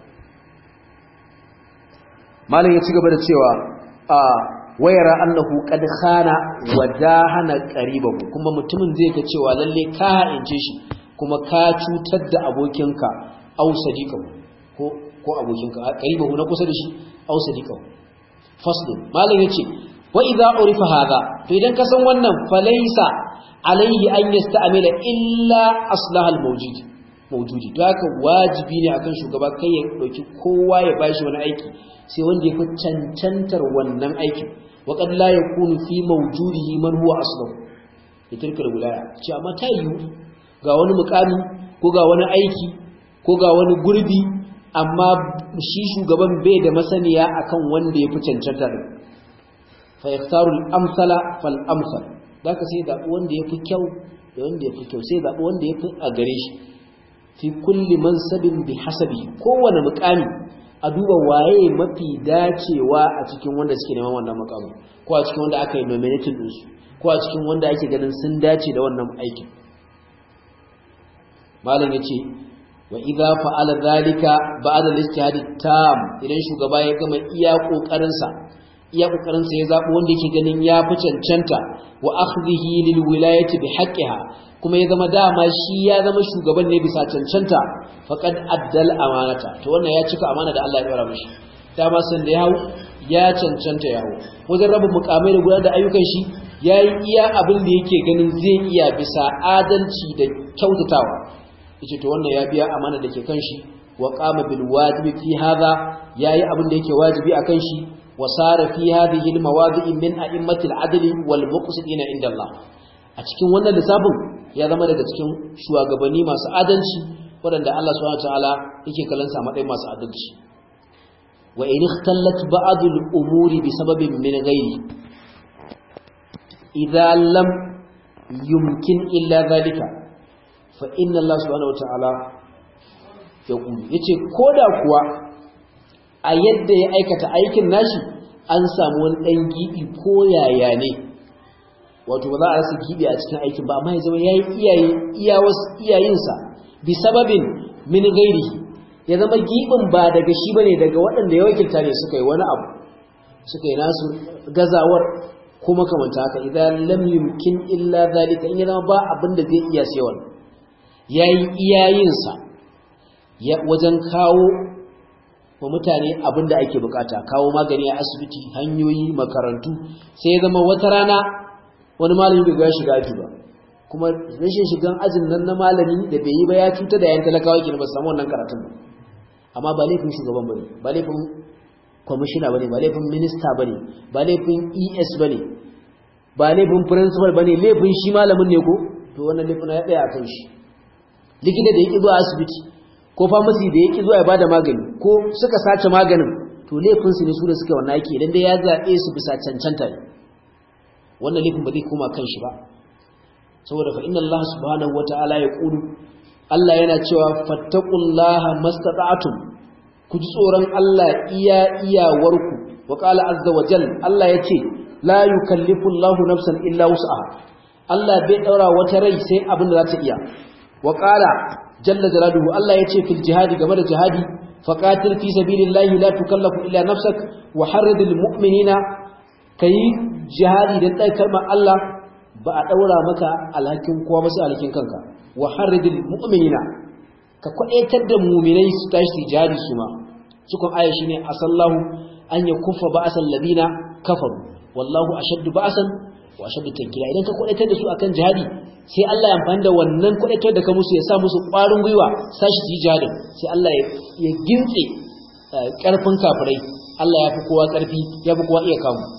malam ya ci gaba da cewa a wayara annahu qad khana wa dahana qaribahu kuma mutumin zai ga cewa lalle ka haince shi kuma ka cutar da abokinka aw sadiqahu ko ko abokinka qaribahu na kusa da shi aw sadiqahu faslun malam yace wa idza urifa hadha to idan ka san wannan falaysa alayhi an yasta'mila illa aslahal mawjud mawjudi to haka wajibi ne akan shugaba kai ya dauki kowa ya bashi wani aiki sai wanda ya fi cancantar wannan aikin wa qad la yakunu fi mawjudihi man huwa aslahu yatirka wilaya ce amma ta yi ga wani mukami ko ga wani aiki ko ga wani gurbi amma shi shugaban bai da masaniya akan wanda ya fi cancanta din fa yaktaru al-amsala fal amsal zaka sai da wanda ya fi kyau da wanda ya fi kyau sai da wanda ya fi a gare shi fi kulli mansabin bi hasabi kowane mukami a duba waye mafi dacewa a cikin wanda suke neman wannan mukamin ko a cikin wanda aka yi nominating din su ko a cikin wanda ake ganin sun dace da wannan aikin malam yace wa idza fa'ala dhalika ba'da al-ijtihad tam idan shugaba ya gama iya kokarin sa iya kokarin sa ya zabo wanda yake ganin ya fi cancanta wa akhdhihi lil wilayati bi haqqiha kuma ya zama dama shi ya zama shugaban ne bisa cancanta faqad addal amanata to wannan ya cika amana da Allah ya dora mishi dama san da ya hau ya cancanta ya hau wajen rabin mukamai da gudanar da ayyukan shi yayi iya abin da yake ganin zai iya bisa adalci da kyautatawa yace to wannan ya biya amana da ke kan shi wa qama bil wajibi fi hadha yayi abin da yake wajibi akan shi wa sara fi hadhihi al mawadi'i min a'immati al adli wal muqsitina inda Allah a cikin wannan lissafin ya zama daga cikin shugabanni masu adalci waɗanda Allah subhanahu wataala yake kallon sa matsayin masu adalci wa in ikhtallat ba'd al-umuri bi sababin min ghairi idza lam yumkin illa dhalika fa inna Allah subhanahu wataala yaqulu yace koda kuwa a yadda ya aikata aikin nashi an samu wani dan gibi ko yaya ne wato ba za a rasa gibi a cikin aikin ba amma ya zama yayi iyaye iyayensa bi sababin min ghairihi ya zama gibin ba daga shi bane daga waɗanda ya wakilta ne suka yi wani abu suka yi nasu gazawar ko makamanta haka idan lam yumkin illa zalika in ya zama ba abin da zai iya sai wannan yayi iyayensa ya wajen kawo wa mutane abin da ake bukata kawo magani a asibiti hanyoyi makarantu sai ya zama wata rana wani malami bai ga shiga aji ba kuma rashin shigan ajin nan na malami da bai yi ba ya cuta da yan talakawa ke ba su samu wannan karatun ba amma ba laifin shugaban bane ba laifin kwamishina bane ba laifin minista bane ba laifin es bane ba laifin principal bane laifin shi malamin ne ko to wannan laifin ya tsaya akan shi likita da yake zuwa asibiti ko pharmacy da yake zuwa ya bada magani ko suka sace maganin to laifin su ne su da suka wannan aiki idan dai ya zabe su bisa cancanta ne wannan laifin ba zai koma kan shi ba saboda fa inna Allah subhanahu wataala ya qulu Allah yana cewa fattaqullaha mastata'tum ku ji tsoron Allah iya iyawarku wa qala azza wa jal Allah yace la yukallifu Allahu nafsan illa wus'aha Allah bai daura wata rai sai abin da za ta iya wa qala jalla jalaluhu Allah yace fil jihadi game da jihadi faqatil fi sabilillahi la tukallafu illa nafsak wa harridil mu'minina kai jihadi da dai kalmar Allah ba a daura maka alhakin kowa ba sai alhakin kanka wa harridil mu'minina ka kwadaitar da mu'minai su tashi jihadi su ma cikon aya shine asallahu an yakuffa ba'sal ladina kafaru wallahu ashaddu ba'san wa ashaddu tankila idan ka kwadaitar da su akan jihadi sai Allah ya amfani da wannan kwadaitar da ka musu ya sa musu ƙwarin gwiwa sashi su yi jihadin sai Allah ya gintse ƙarfin kafirai Allah ya fi kowa ƙarfi ya fi kowa iya kamu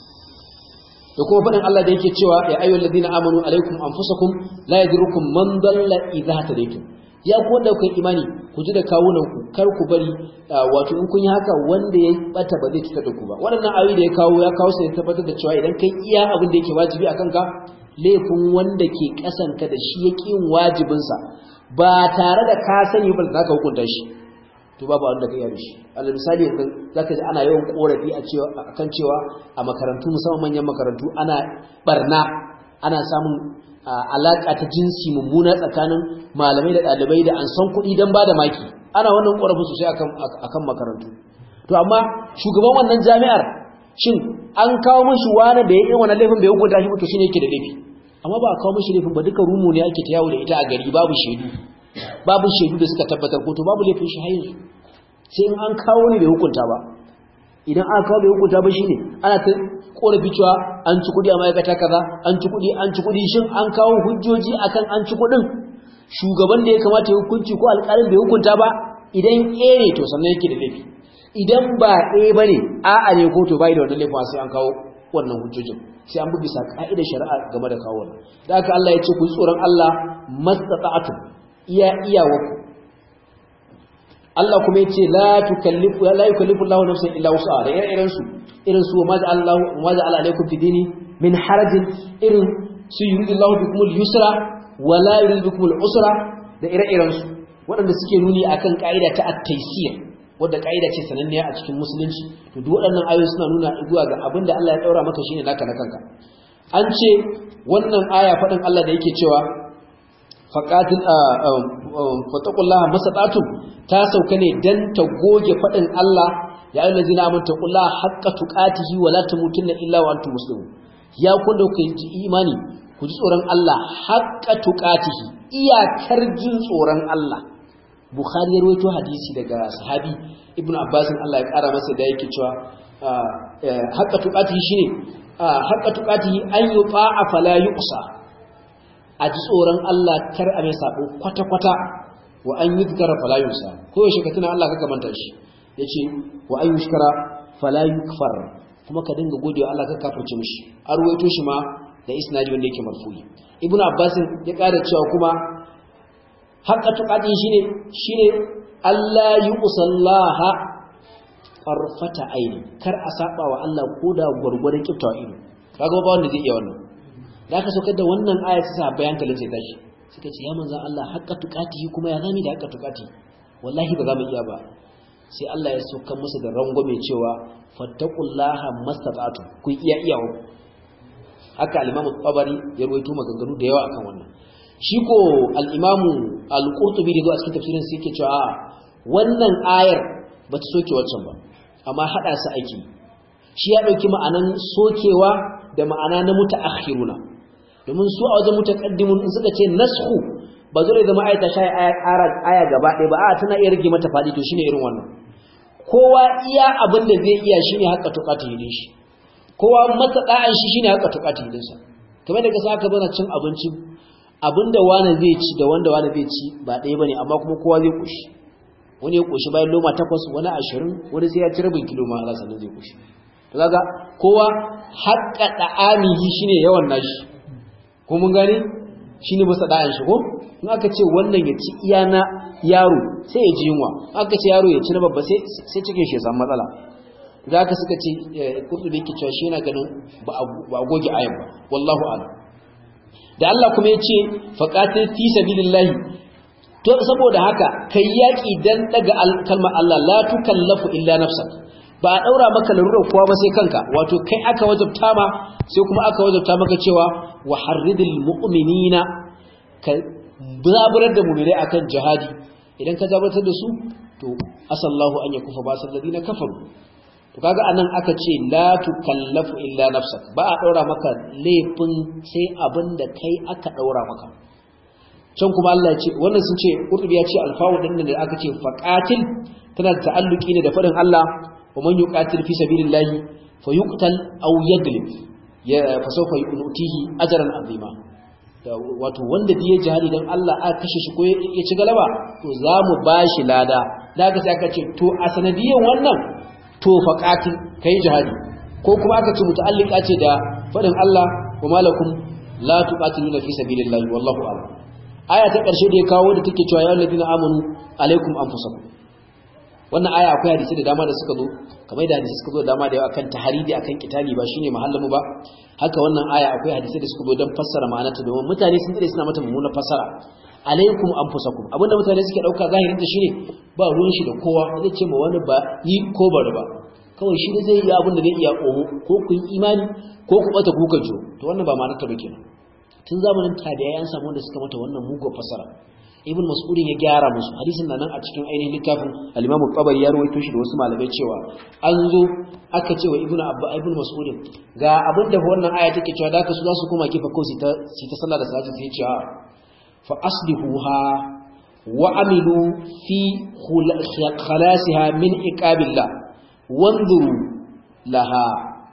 da kuma faɗin Allah da yake cewa ya ayyuhal ladina amanu alaikum anfusakum la yadrukum man dalla idha hadaytum ya ku wanda kuka imani ku ji da kawunan ku kar ku bari wato in kun yi haka wanda ya bata ba zai cutar da ku ba waɗannan ayoyi da ya kawo ya kawo sai tabbatar da cewa idan kai iya abin da yake wajibi akan ka laifin wanda ke kasanka da shi ya yin wajibinsa ba tare da ka sani ba za ka hukunta shi to babu wanda ka yi shi alal misali yanzu zaka ji ana yawan korafi a cewa akan cewa a makarantu musamman manyan makarantu ana barna ana samun alaka ta jinsi mummuna tsakanin malamai da ɗalibai da an san kuɗi don ba da maki ana wannan korafin sosai akan akan makarantu to amma shugaban wannan jami'ar shin an kawo mashi wani da ya irin wannan laifin bai hukunta shi ba to shine yake da laifi amma ba a kawo mashi laifin ba duka rumu ne ake ta yawo da ita a gari babu shaidu babu shaidu da suka tabbatar ko to babu laifin shi har yanzu sai in an kawo ne bai hukunta ba idan aka kawo bai hukunta ba shine ana ta korafi cewa an ci kudi a ma'aikata kaza an ci kudi an ci kudi shin an kawo hujjoji akan an ci kudin shugaban da ya kamata ya hukunci ko alƙalin bai hukunta ba idan eh ne to sannan yake da laifi idan ba eh bane a'a ne ko to bai da wannan laifin sai an kawo wannan hujjojin sai an bi bisa ka'idar shari'a game da kawo wannan da haka Allah ya ce ku tsoron Allah mastata'atu iya iyawaku Allah kuma ya ce la tukallifu la yukallifu Allahu nafsan illa wus'aha da irin su irin su ma ja'ala Allahu ma ja'ala alaykum fi dini min harajin irin su yuridu Allahu bikum al-yusra wa la yuridu bikum al-usra da ire-iren su waɗanda suke nuni akan ka'ida ta at-taysir wadda ka'ida ce sananniya a cikin musulunci to duk waɗannan ayoyi suna nuna zuwa ga abin da Allah ya daura maka shine naka na kanka an ce wannan aya faɗin Allah da yake cewa faqatil fataqullaha masata'tum ta sauka ne dan ta goge faɗin Allah ya ayyuhal ladzina amanu taqullaha haqqa tuqatihi wa la tamutunna illa wa antum muslimun ya kun da kuka ji imani ku ji tsoron Allah haqqa tuqatihi iyakar jin tsoron Allah Bukhari ya rawaito hadisi daga sahabi Ibn Abbas Allah ya kara masa da yake cewa haqqa tuqatihi shine haqqa tuqatihi an yuta'a fala yuqsa a ji tsoron Allah kar a mai sabo kwata kwata wa an yuzkara fala yusa ko yaushe ka tuna Allah ka manta shi yace wa an yushkara fala yukfar kuma ka dinga godewa Allah ka kafirce mishi an ruwaito shi ma da isnadi wanda yake marfu'i Ibn Abbas ya kara cewa kuma haqqa tuqati shine shine Allah yusallaha farfata aini kar a saba wa Allah koda gurgurdan kiftawa ido kaga ba wanda zai iya wannan da aka saukar da wannan aya ta sa bayan talin sai tashi suka ce ya manzan Allah haqqa tuqati kuma ya zami da haqqa tuqati wallahi ba za mu iya ba sai Allah ya saukar musu da rangwame cewa fattaqullaha mastata'tu ku iya iyawo haka al-Imam Tabari ya rawaito maganganu da yawa akan wannan shi ko al-Imam al-Qurtubi da a cikin tafsirin sai yake cewa wannan ayar ba ta soke waccan ba amma hada su aiki shi ya dauki ma'anan sokewa da ma'ana na mutaakhiruna domin su a wajen mutaqaddimun in suka ce nasxu ba zai zama ayata shay aya aya gaba ɗaya ba a tana iya rage mata fadi to shine irin wannan kowa iya abin da zai iya shine haka tuqati din shi kowa matsada'an shi shine haka tuqati din sa kamar da kasa aka bana cin abinci abinda wani zai ci da wanda wani zai ci ba ɗaya bane amma kuma kowa zai kushi wani ya kushi bayan loma takwas wani ashirin wani sai ya ci rabin kilo ma Allah sannan zai kushi to kaga kowa haƙƙa da'amihi shine yawan nashi ko mun gane shine masa da'an shi ko in aka ce wannan ya ci iya na yaro sai ya ji yunwa aka ce yaro ya ci na babba sai sai cikin shi ya samu matsala da haka suka ce kurtubi yake cewa shi yana ganin ba a goge ayan ba wallahu a'lam da Allah kuma ya ce faqatil fi sabilillahi to saboda haka kai yaki dan daga kalmar Allah la tukallafu illa nafsak ba a daura maka larurar kowa ba sai kanka wato kai aka wajabta ma sai kuma aka wajabta maka cewa wa harridil mu'minina ka zaburar da mu'minai akan jihadi idan ka zabartar da su to asallahu an yakufa ba salladina kafaru to kaga anan aka ce la tukallafu illa nafsak ba a daura maka laifin sai abinda kai aka daura maka can kuma Allah ya ce wannan sun ce Qurtubi ya ce alfawu din da aka ce faqatil tana da ta'alluki ne da fadin Allah wa man yuqatil fi sabilillahi fayuqtal aw yaglib ya fa sawfa yu'tihi ajran azima wato wanda biye jihadi dan Allah aka kashe shi ko ya ci galaba to za mu bashi lada daga sai aka ce to a sanadiyan wannan to faqatil kai jihadi ko kuma aka ce muta'allika ce da fadin Allah wa malakum la tuqatiluna fi sabilillahi wallahu a'lam aya ta ƙarshe da ya kawo da take cewa ya ladina amanu alaikum anfusakum wannan aya akwai hadisi da dama da suka zo kamar da hadisi suka zo da dama da yawa akan taharidi akan kitali ba shine mahallamu ba haka wannan aya akwai hadisi da suka zo don fassara ma'anarta domin mutane sun tsare suna mata mummuna fassara alaikum anfusakum abinda mutane suke dauka zahirin ta shine ba ruwan shi da kowa zai ce ma wani ba yi ko bari ba kawai shi zai yi abin da zai iya komo ko ku yi imani ko ku bata kuka jo to wannan ba ma'anarta ba kenan tun zamanin tabi'ai an samu wanda suka mata wannan mugo fasara ibn mas'udin ya gyara musu hadisin nan a cikin ainihin littafin al-imam al-qabari ya rawaito shi da wasu malamai cewa an zo aka ce wa ibn abba ibn mas'udin ga abin da wannan aya take cewa da ka su za su koma kifa ko su ta su ta sallah da salati sai ce fa aslihuha wa amilu fi khalasiha min iqabillah wanzuru laha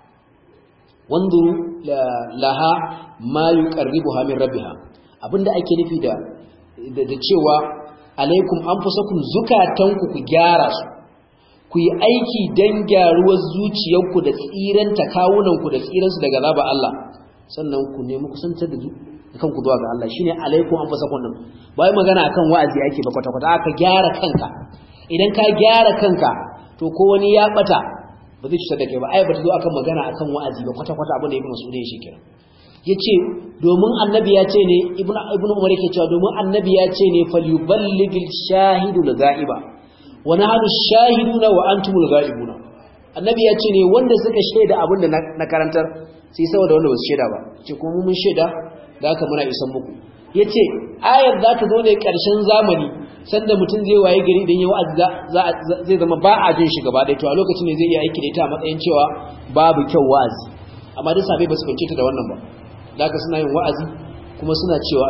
wanzuru laha ma yuqarribuha min rabbiha abinda ake nufi da da cewa alaikum anfusakum zukatanku ku gyara su ku yi aiki dan gyaruwar zuciyarku da tsiranta kawunanku da tsiransu daga zaba Allah sannan ku nemi kusantar da kanku zuwa ga Allah shine alaikum anfusakum din bai magana akan wa'azi ake ba kwata kwata aka gyara kanka idan ka gyara kanka to ko wani ya bata ba zai cutar da kai ba ai ba ta zo akan magana akan wa'azi ba kwata kwata abin da ibnu mas'ud ya shi kenan yace domin annabi ya ce ne ibnu ibnu umar yake cewa domin annabi ya ce ne falyuballigil shahidu al-ghaiba wa nahnu shahiduna wa antumul ghaibuna annabi ya ce ne wanda suka shaida abin da na karantar sai saboda wanda ba su shaida ba ce kuma mun shaida da haka muna isan muku yace ayar za ta zo ne karshen zamani sanda mutum zai waye gari dan yawa zai zama ba a jin shi gaba ɗaya to a lokacin ne zai iya aiki da ita a matsayin cewa babu kyau wa'azi amma duk sabai ba su kwance ta da wannan ba da haka suna yin wa'azi kuma suna cewa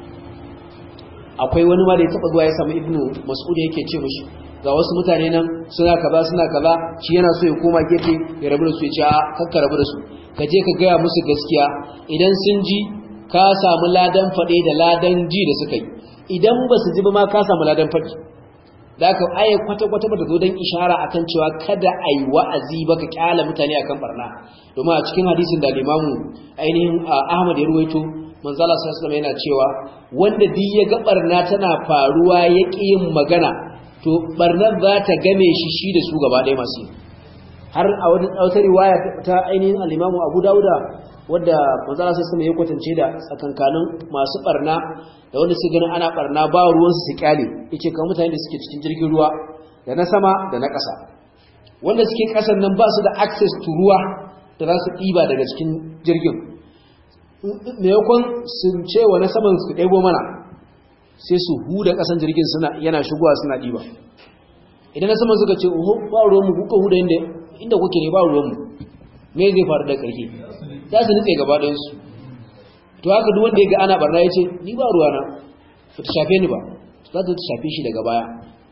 akwai wani ma da ya taba zuwa ya samu ibnu mas'ud yake ce mishi ga wasu mutane nan suna kaza suna kaza shi yana so ya koma gefe ya rabu da su ya ce a kakka rabu da su ka je ka gaya musu gaskiya idan sun ji ka samu ladan faɗe da ladan ji da suka yi idan ba su ji ba ma ka samu ladan faɗi da aka aya kwata-kwata ba ta zo don ishara akan cewa kada a yi wa'azi ba ka kyala mutane akan barna domin a cikin hadisin da limamu ainihin ahmad ya ruwaito manzala sallallahu yana cewa wanda duk ya ga barna tana faruwa ya ƙi yin magana to barnar za ta game shi shi da su gaba ɗaya masu har a wani wata riwaya ta ainihin al-imamu abu dauda wadda manzala sallallahu ya kwatance da tsakankanin masu barna da wanda su ganin ana barna ba ruwansu su kyale yace kamar mutane da suke cikin jirgin ruwa da na sama da na ƙasa wanda suke ƙasan nan ba su da access to ruwa da za su ɗiba daga cikin jirgin maimakon sun ce wa na saman su ɗebo mana sai su huda ƙasan jirgin suna yana shigowa suna ɗiba idan na saman suka ce oho ba ruwanmu kuka huda inda inda kuke ne ba ruwanmu me zai faru da ƙarfi za su nutse gaba ɗayansu to haka duk wanda ya ga ana barna ya ce ni ba ruwana ba ta shafe ni ba za ta shafe shi daga baya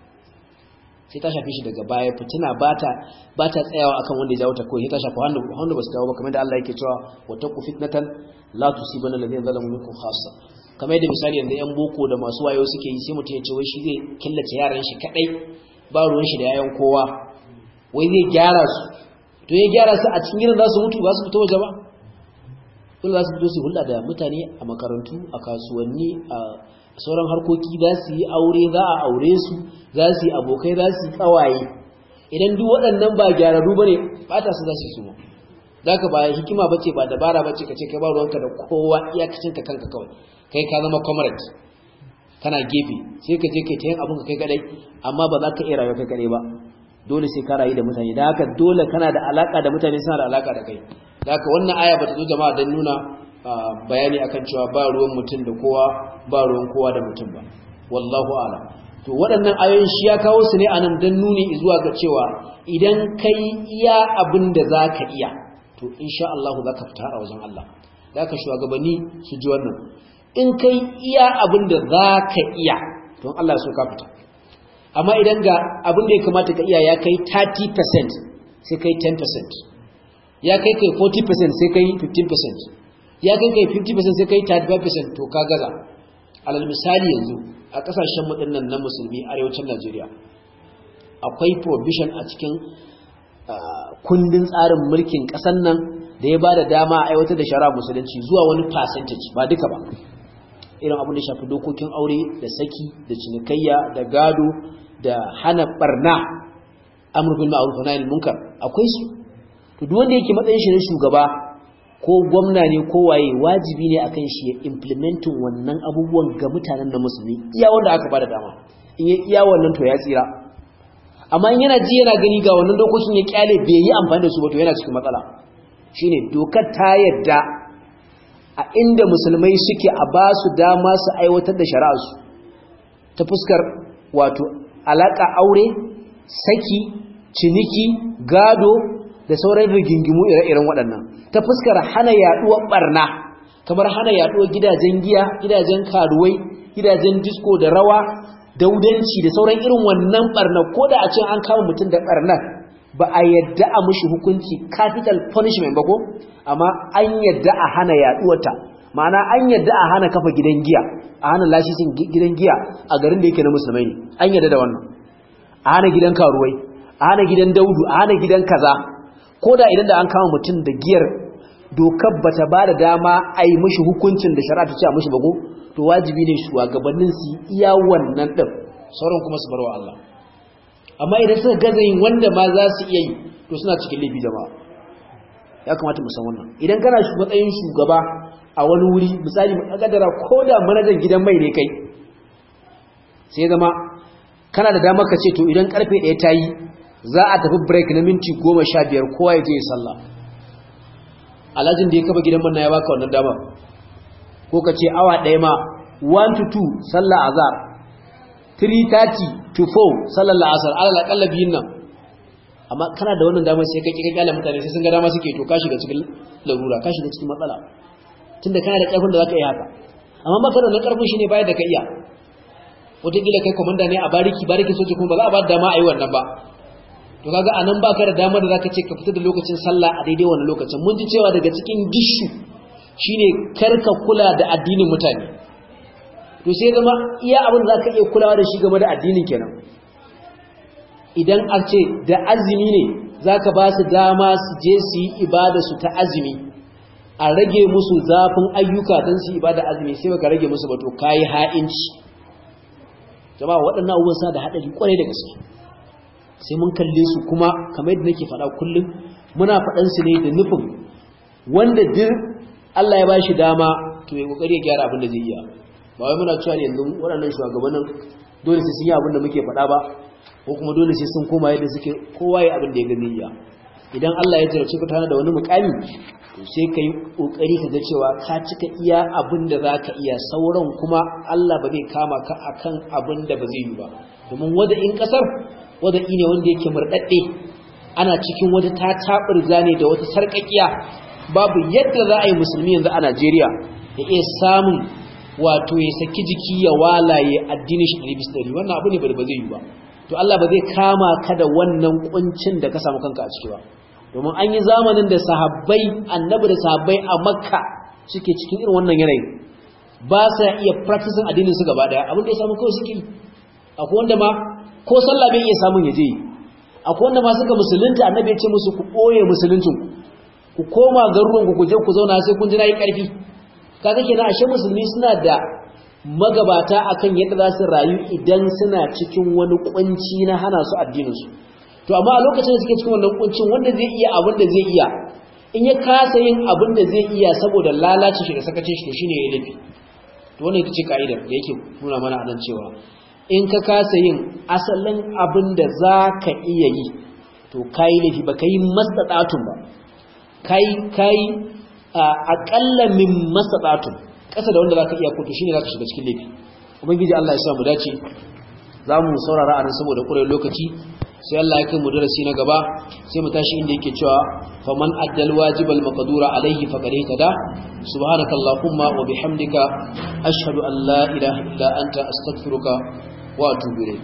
sai ta shafe shi daga baya fitina ba ta tsayawa akan wanda ya jawo ta kawai ta shafa wanda ba su jawo ba kamar da Allah yake cewa wata ku fitnatan la tusibana alladhina zalamu minkum khassa kamar yadda misali yanzu yan boko da masu wayo suke yi sai mutum ya ce wai shi zai killace yaran shi kadai ba ruwan shi da yayan kowa wai zai gyara su to ya gyara su a cikin gidan za su mutu ba su fito waje ba dole za su fito su hulɗa da mutane a makarantu a kasuwanni a sauran harkoki za su yi aure za a aure su za su yi abokai za su yi tsawaye idan duk waɗannan ba gyararru bane bata su za su su zaka ba hikima bace ba dabara bace kace kai ba ruwanka da kowa iyakacin ka kanka kawai kai ka zama comrade kana gefe sai ka je kai ta yin abin ka kai kadai amma ba za ka iya rayuwa kai kadai ba dole sai ka rayu da mutane da haka dole kana da alaka da mutane suna da alaka da kai da haka wannan aya bata zo jama'a don nuna bayani akan cewa ba ruwan mutum da kowa ba ruwan kowa da mutum ba wallahu a'lam to waɗannan ayoyin shi ya kawo su ne anan don nuni zuwa ga cewa idan kai iya abin da za ka iya to insha Allah za ka fita a wajen Allah da ka shugabanni su ji wannan in kai iya abin da za ka iya don Allah so ka fita amma idan ga abin da ya kamata ka iya ya kai 30% sai kai 10% ya kai kai 40% sai kai 15% ya kai kai 50% sai kai 35% to ka gaza alal misali yanzu a kasashen mu dinnan na musulmi arewacin Najeriya akwai provision a cikin kundin tsarin mulkin ƙasar nan da ya ba da dama a aiwatar da shara musulunci zuwa wani percentage ba duka ba irin abin da shafi dokokin aure da saki da cinikayya da gado da hana barna amr bil ma'ruf wa nahy munkar akwai su to duk wanda yake matsayin shi na shugaba ko gwamna ne ko waye wajibi ne akan shi ya implementing wannan abubuwan ga mutanen da musulmi iya wanda aka bada dama in ya iya wannan to ya tsira amma in yana ji yana gani ga wannan dokokin ya kyale bai yi amfani da su ba to yana cikin matsala shine dokar ta yadda a inda musulmai suke a ba su dama su aiwatar da shari'arsu ta fuskar wato alaka aure saki ciniki gado da sauran rigingimu ire-iren waɗannan ta fuskar hana yaduwar barna kamar hana yaduwar gidajen giya gidajen karuwai gidajen disco da rawa daudanci da sauran irin wannan barna ko da a ce an kama mutum da barnar ba a yadda a mushi hukunci capital punishment ba ko amma an yadda a hana yaduwarta ma'ana an yadda a hana kafa gidan giya a hana lashisin gidan giya a garin da yake na musulmai ne an yadda da wannan a hana gidan karuwai a hana gidan daudu a hana gidan kaza ko da idan da an kama mutum da giyar dokar bata ba da dama a yi mushi hukuncin da shari'a ta ce a mushi bago to wajibi ne shugabannin su iya wannan din sauran kuma su bar wa Allah amma idan suka gaza yin wanda ma za su iya yi to suna cikin laifi jama'a ya kamata mu san wannan idan kana matsayin shugaba a wani wuri misali mu kaddara ko da manajan gidan mai ne kai sai zama kana da damar ka ce to idan karfe 1 ta yi za a tafi break na minti 15 kowa ya je ya sallah alhajin da ya kafa gidan manna ya baka wannan damar ko ka ce awa ɗaya ma 1 to 2 sallah azhar 3:30 to 4 sallar la'asar alal akalla biyun nan amma kana da wannan damar sai ka kika kyale mutane sai sun ga dama suke to ka shiga cikin larura ka shiga cikin matsala tunda kana da karfin da zaka yi haka amma baka da karfin shine bayar da ka iya wataƙila kai komanda ne a bariki bariki soji kuma ba za a ba da dama a yi wannan ba to kaga anan baka da damar da zaka ce ka fita da lokacin sallah a daidai wannan lokacin mun ji cewa daga cikin gishu shine karka kula da addinin mutane to sai zama iya abin da zaka iya kulawa da shi game da addinin kenan idan a ce da azumi ne zaka ba su dama su je su yi ibada su ta azumi a rage musu zafin ayyuka don su ibada azumi sai baka rage musu ba to kayi ha'inci jama'a waɗannan abubuwan sa da haɗari kwarai da gaske sai mun kalle su kuma kamar yadda nake faɗa kullum muna faɗan su ne da nufin wanda duk Allah ya bashi dama to ya kokari ya gyara abin da zai iya ba wai muna cewa yanzu waɗannan shugabannin dole sai sun yi abin da muke faɗa ba ko kuma dole sai sun koma yadda suke kowa ya abin da ya gani iya idan Allah ya jarabce ka tana da wani mukami to sai ka yi kokari ka ga cewa ka cika iya abin da za ka iya sauran kuma Allah ba zai kama ka akan abin da ba zai yi ba domin wada in kasar wada ne wanda yake murɗaɗɗe ana cikin wata ta taɓurza ne da wata sarƙaƙiya babu yadda za a yi musulmi yanzu a Najeriya ya iya samun wato ya saki jiki ya walaye addinin shi ɗari bisa ɗari wannan abu ne ba zai yi ba to Allah ba zai kama ka da wannan kuncin da ka samu kanka a ciki ba domin an yi zamanin da sahabbai annabi da sahabbai a makka suke cikin irin wannan yanayi ba sa iya practicing addinin su gaba daya abin da ya samu kawai suke akwai wanda ma ko sallah bai iya samun ya je akwai wanda ma suka musulunta annabi ya ce musu ku ɓoye musuluncin ku koma garuruwan ku je ku zauna sai kun ji nayi karfi kaga kenan ashe musulmi suna da magabata akan yadda za su rayu idan suna cikin wani kunci na hana su addinin su to amma a lokacin da suke cikin wannan kuncin wanda zai iya abin da zai iya in ya kasa yin abin da zai iya saboda lalacin shi da sakacin shi to shine ya laifi to wannan ita ce ka'idar da yake nuna mana a nan cewa in ka kasa yin asalin abin da za ka iya yi to kayi laifi ba ka yi mastaɗatun ba kayi aƙalla min mastaɗatun ƙasa da wanda za ka iya koto shi ne za ka shiga cikin laifi ubangiji Allah ya sa mu dace za mu saurara a nan saboda ƙurai lokaci sai Allah ya kai mu darasi na gaba sai mu tashi inda yake cewa faman addal wajibal maqdura alaihi faqad ihtada subhanaka allahumma wa bihamdika ashhadu an la ilaha illa anta astaghfiruka wa atubu ilayk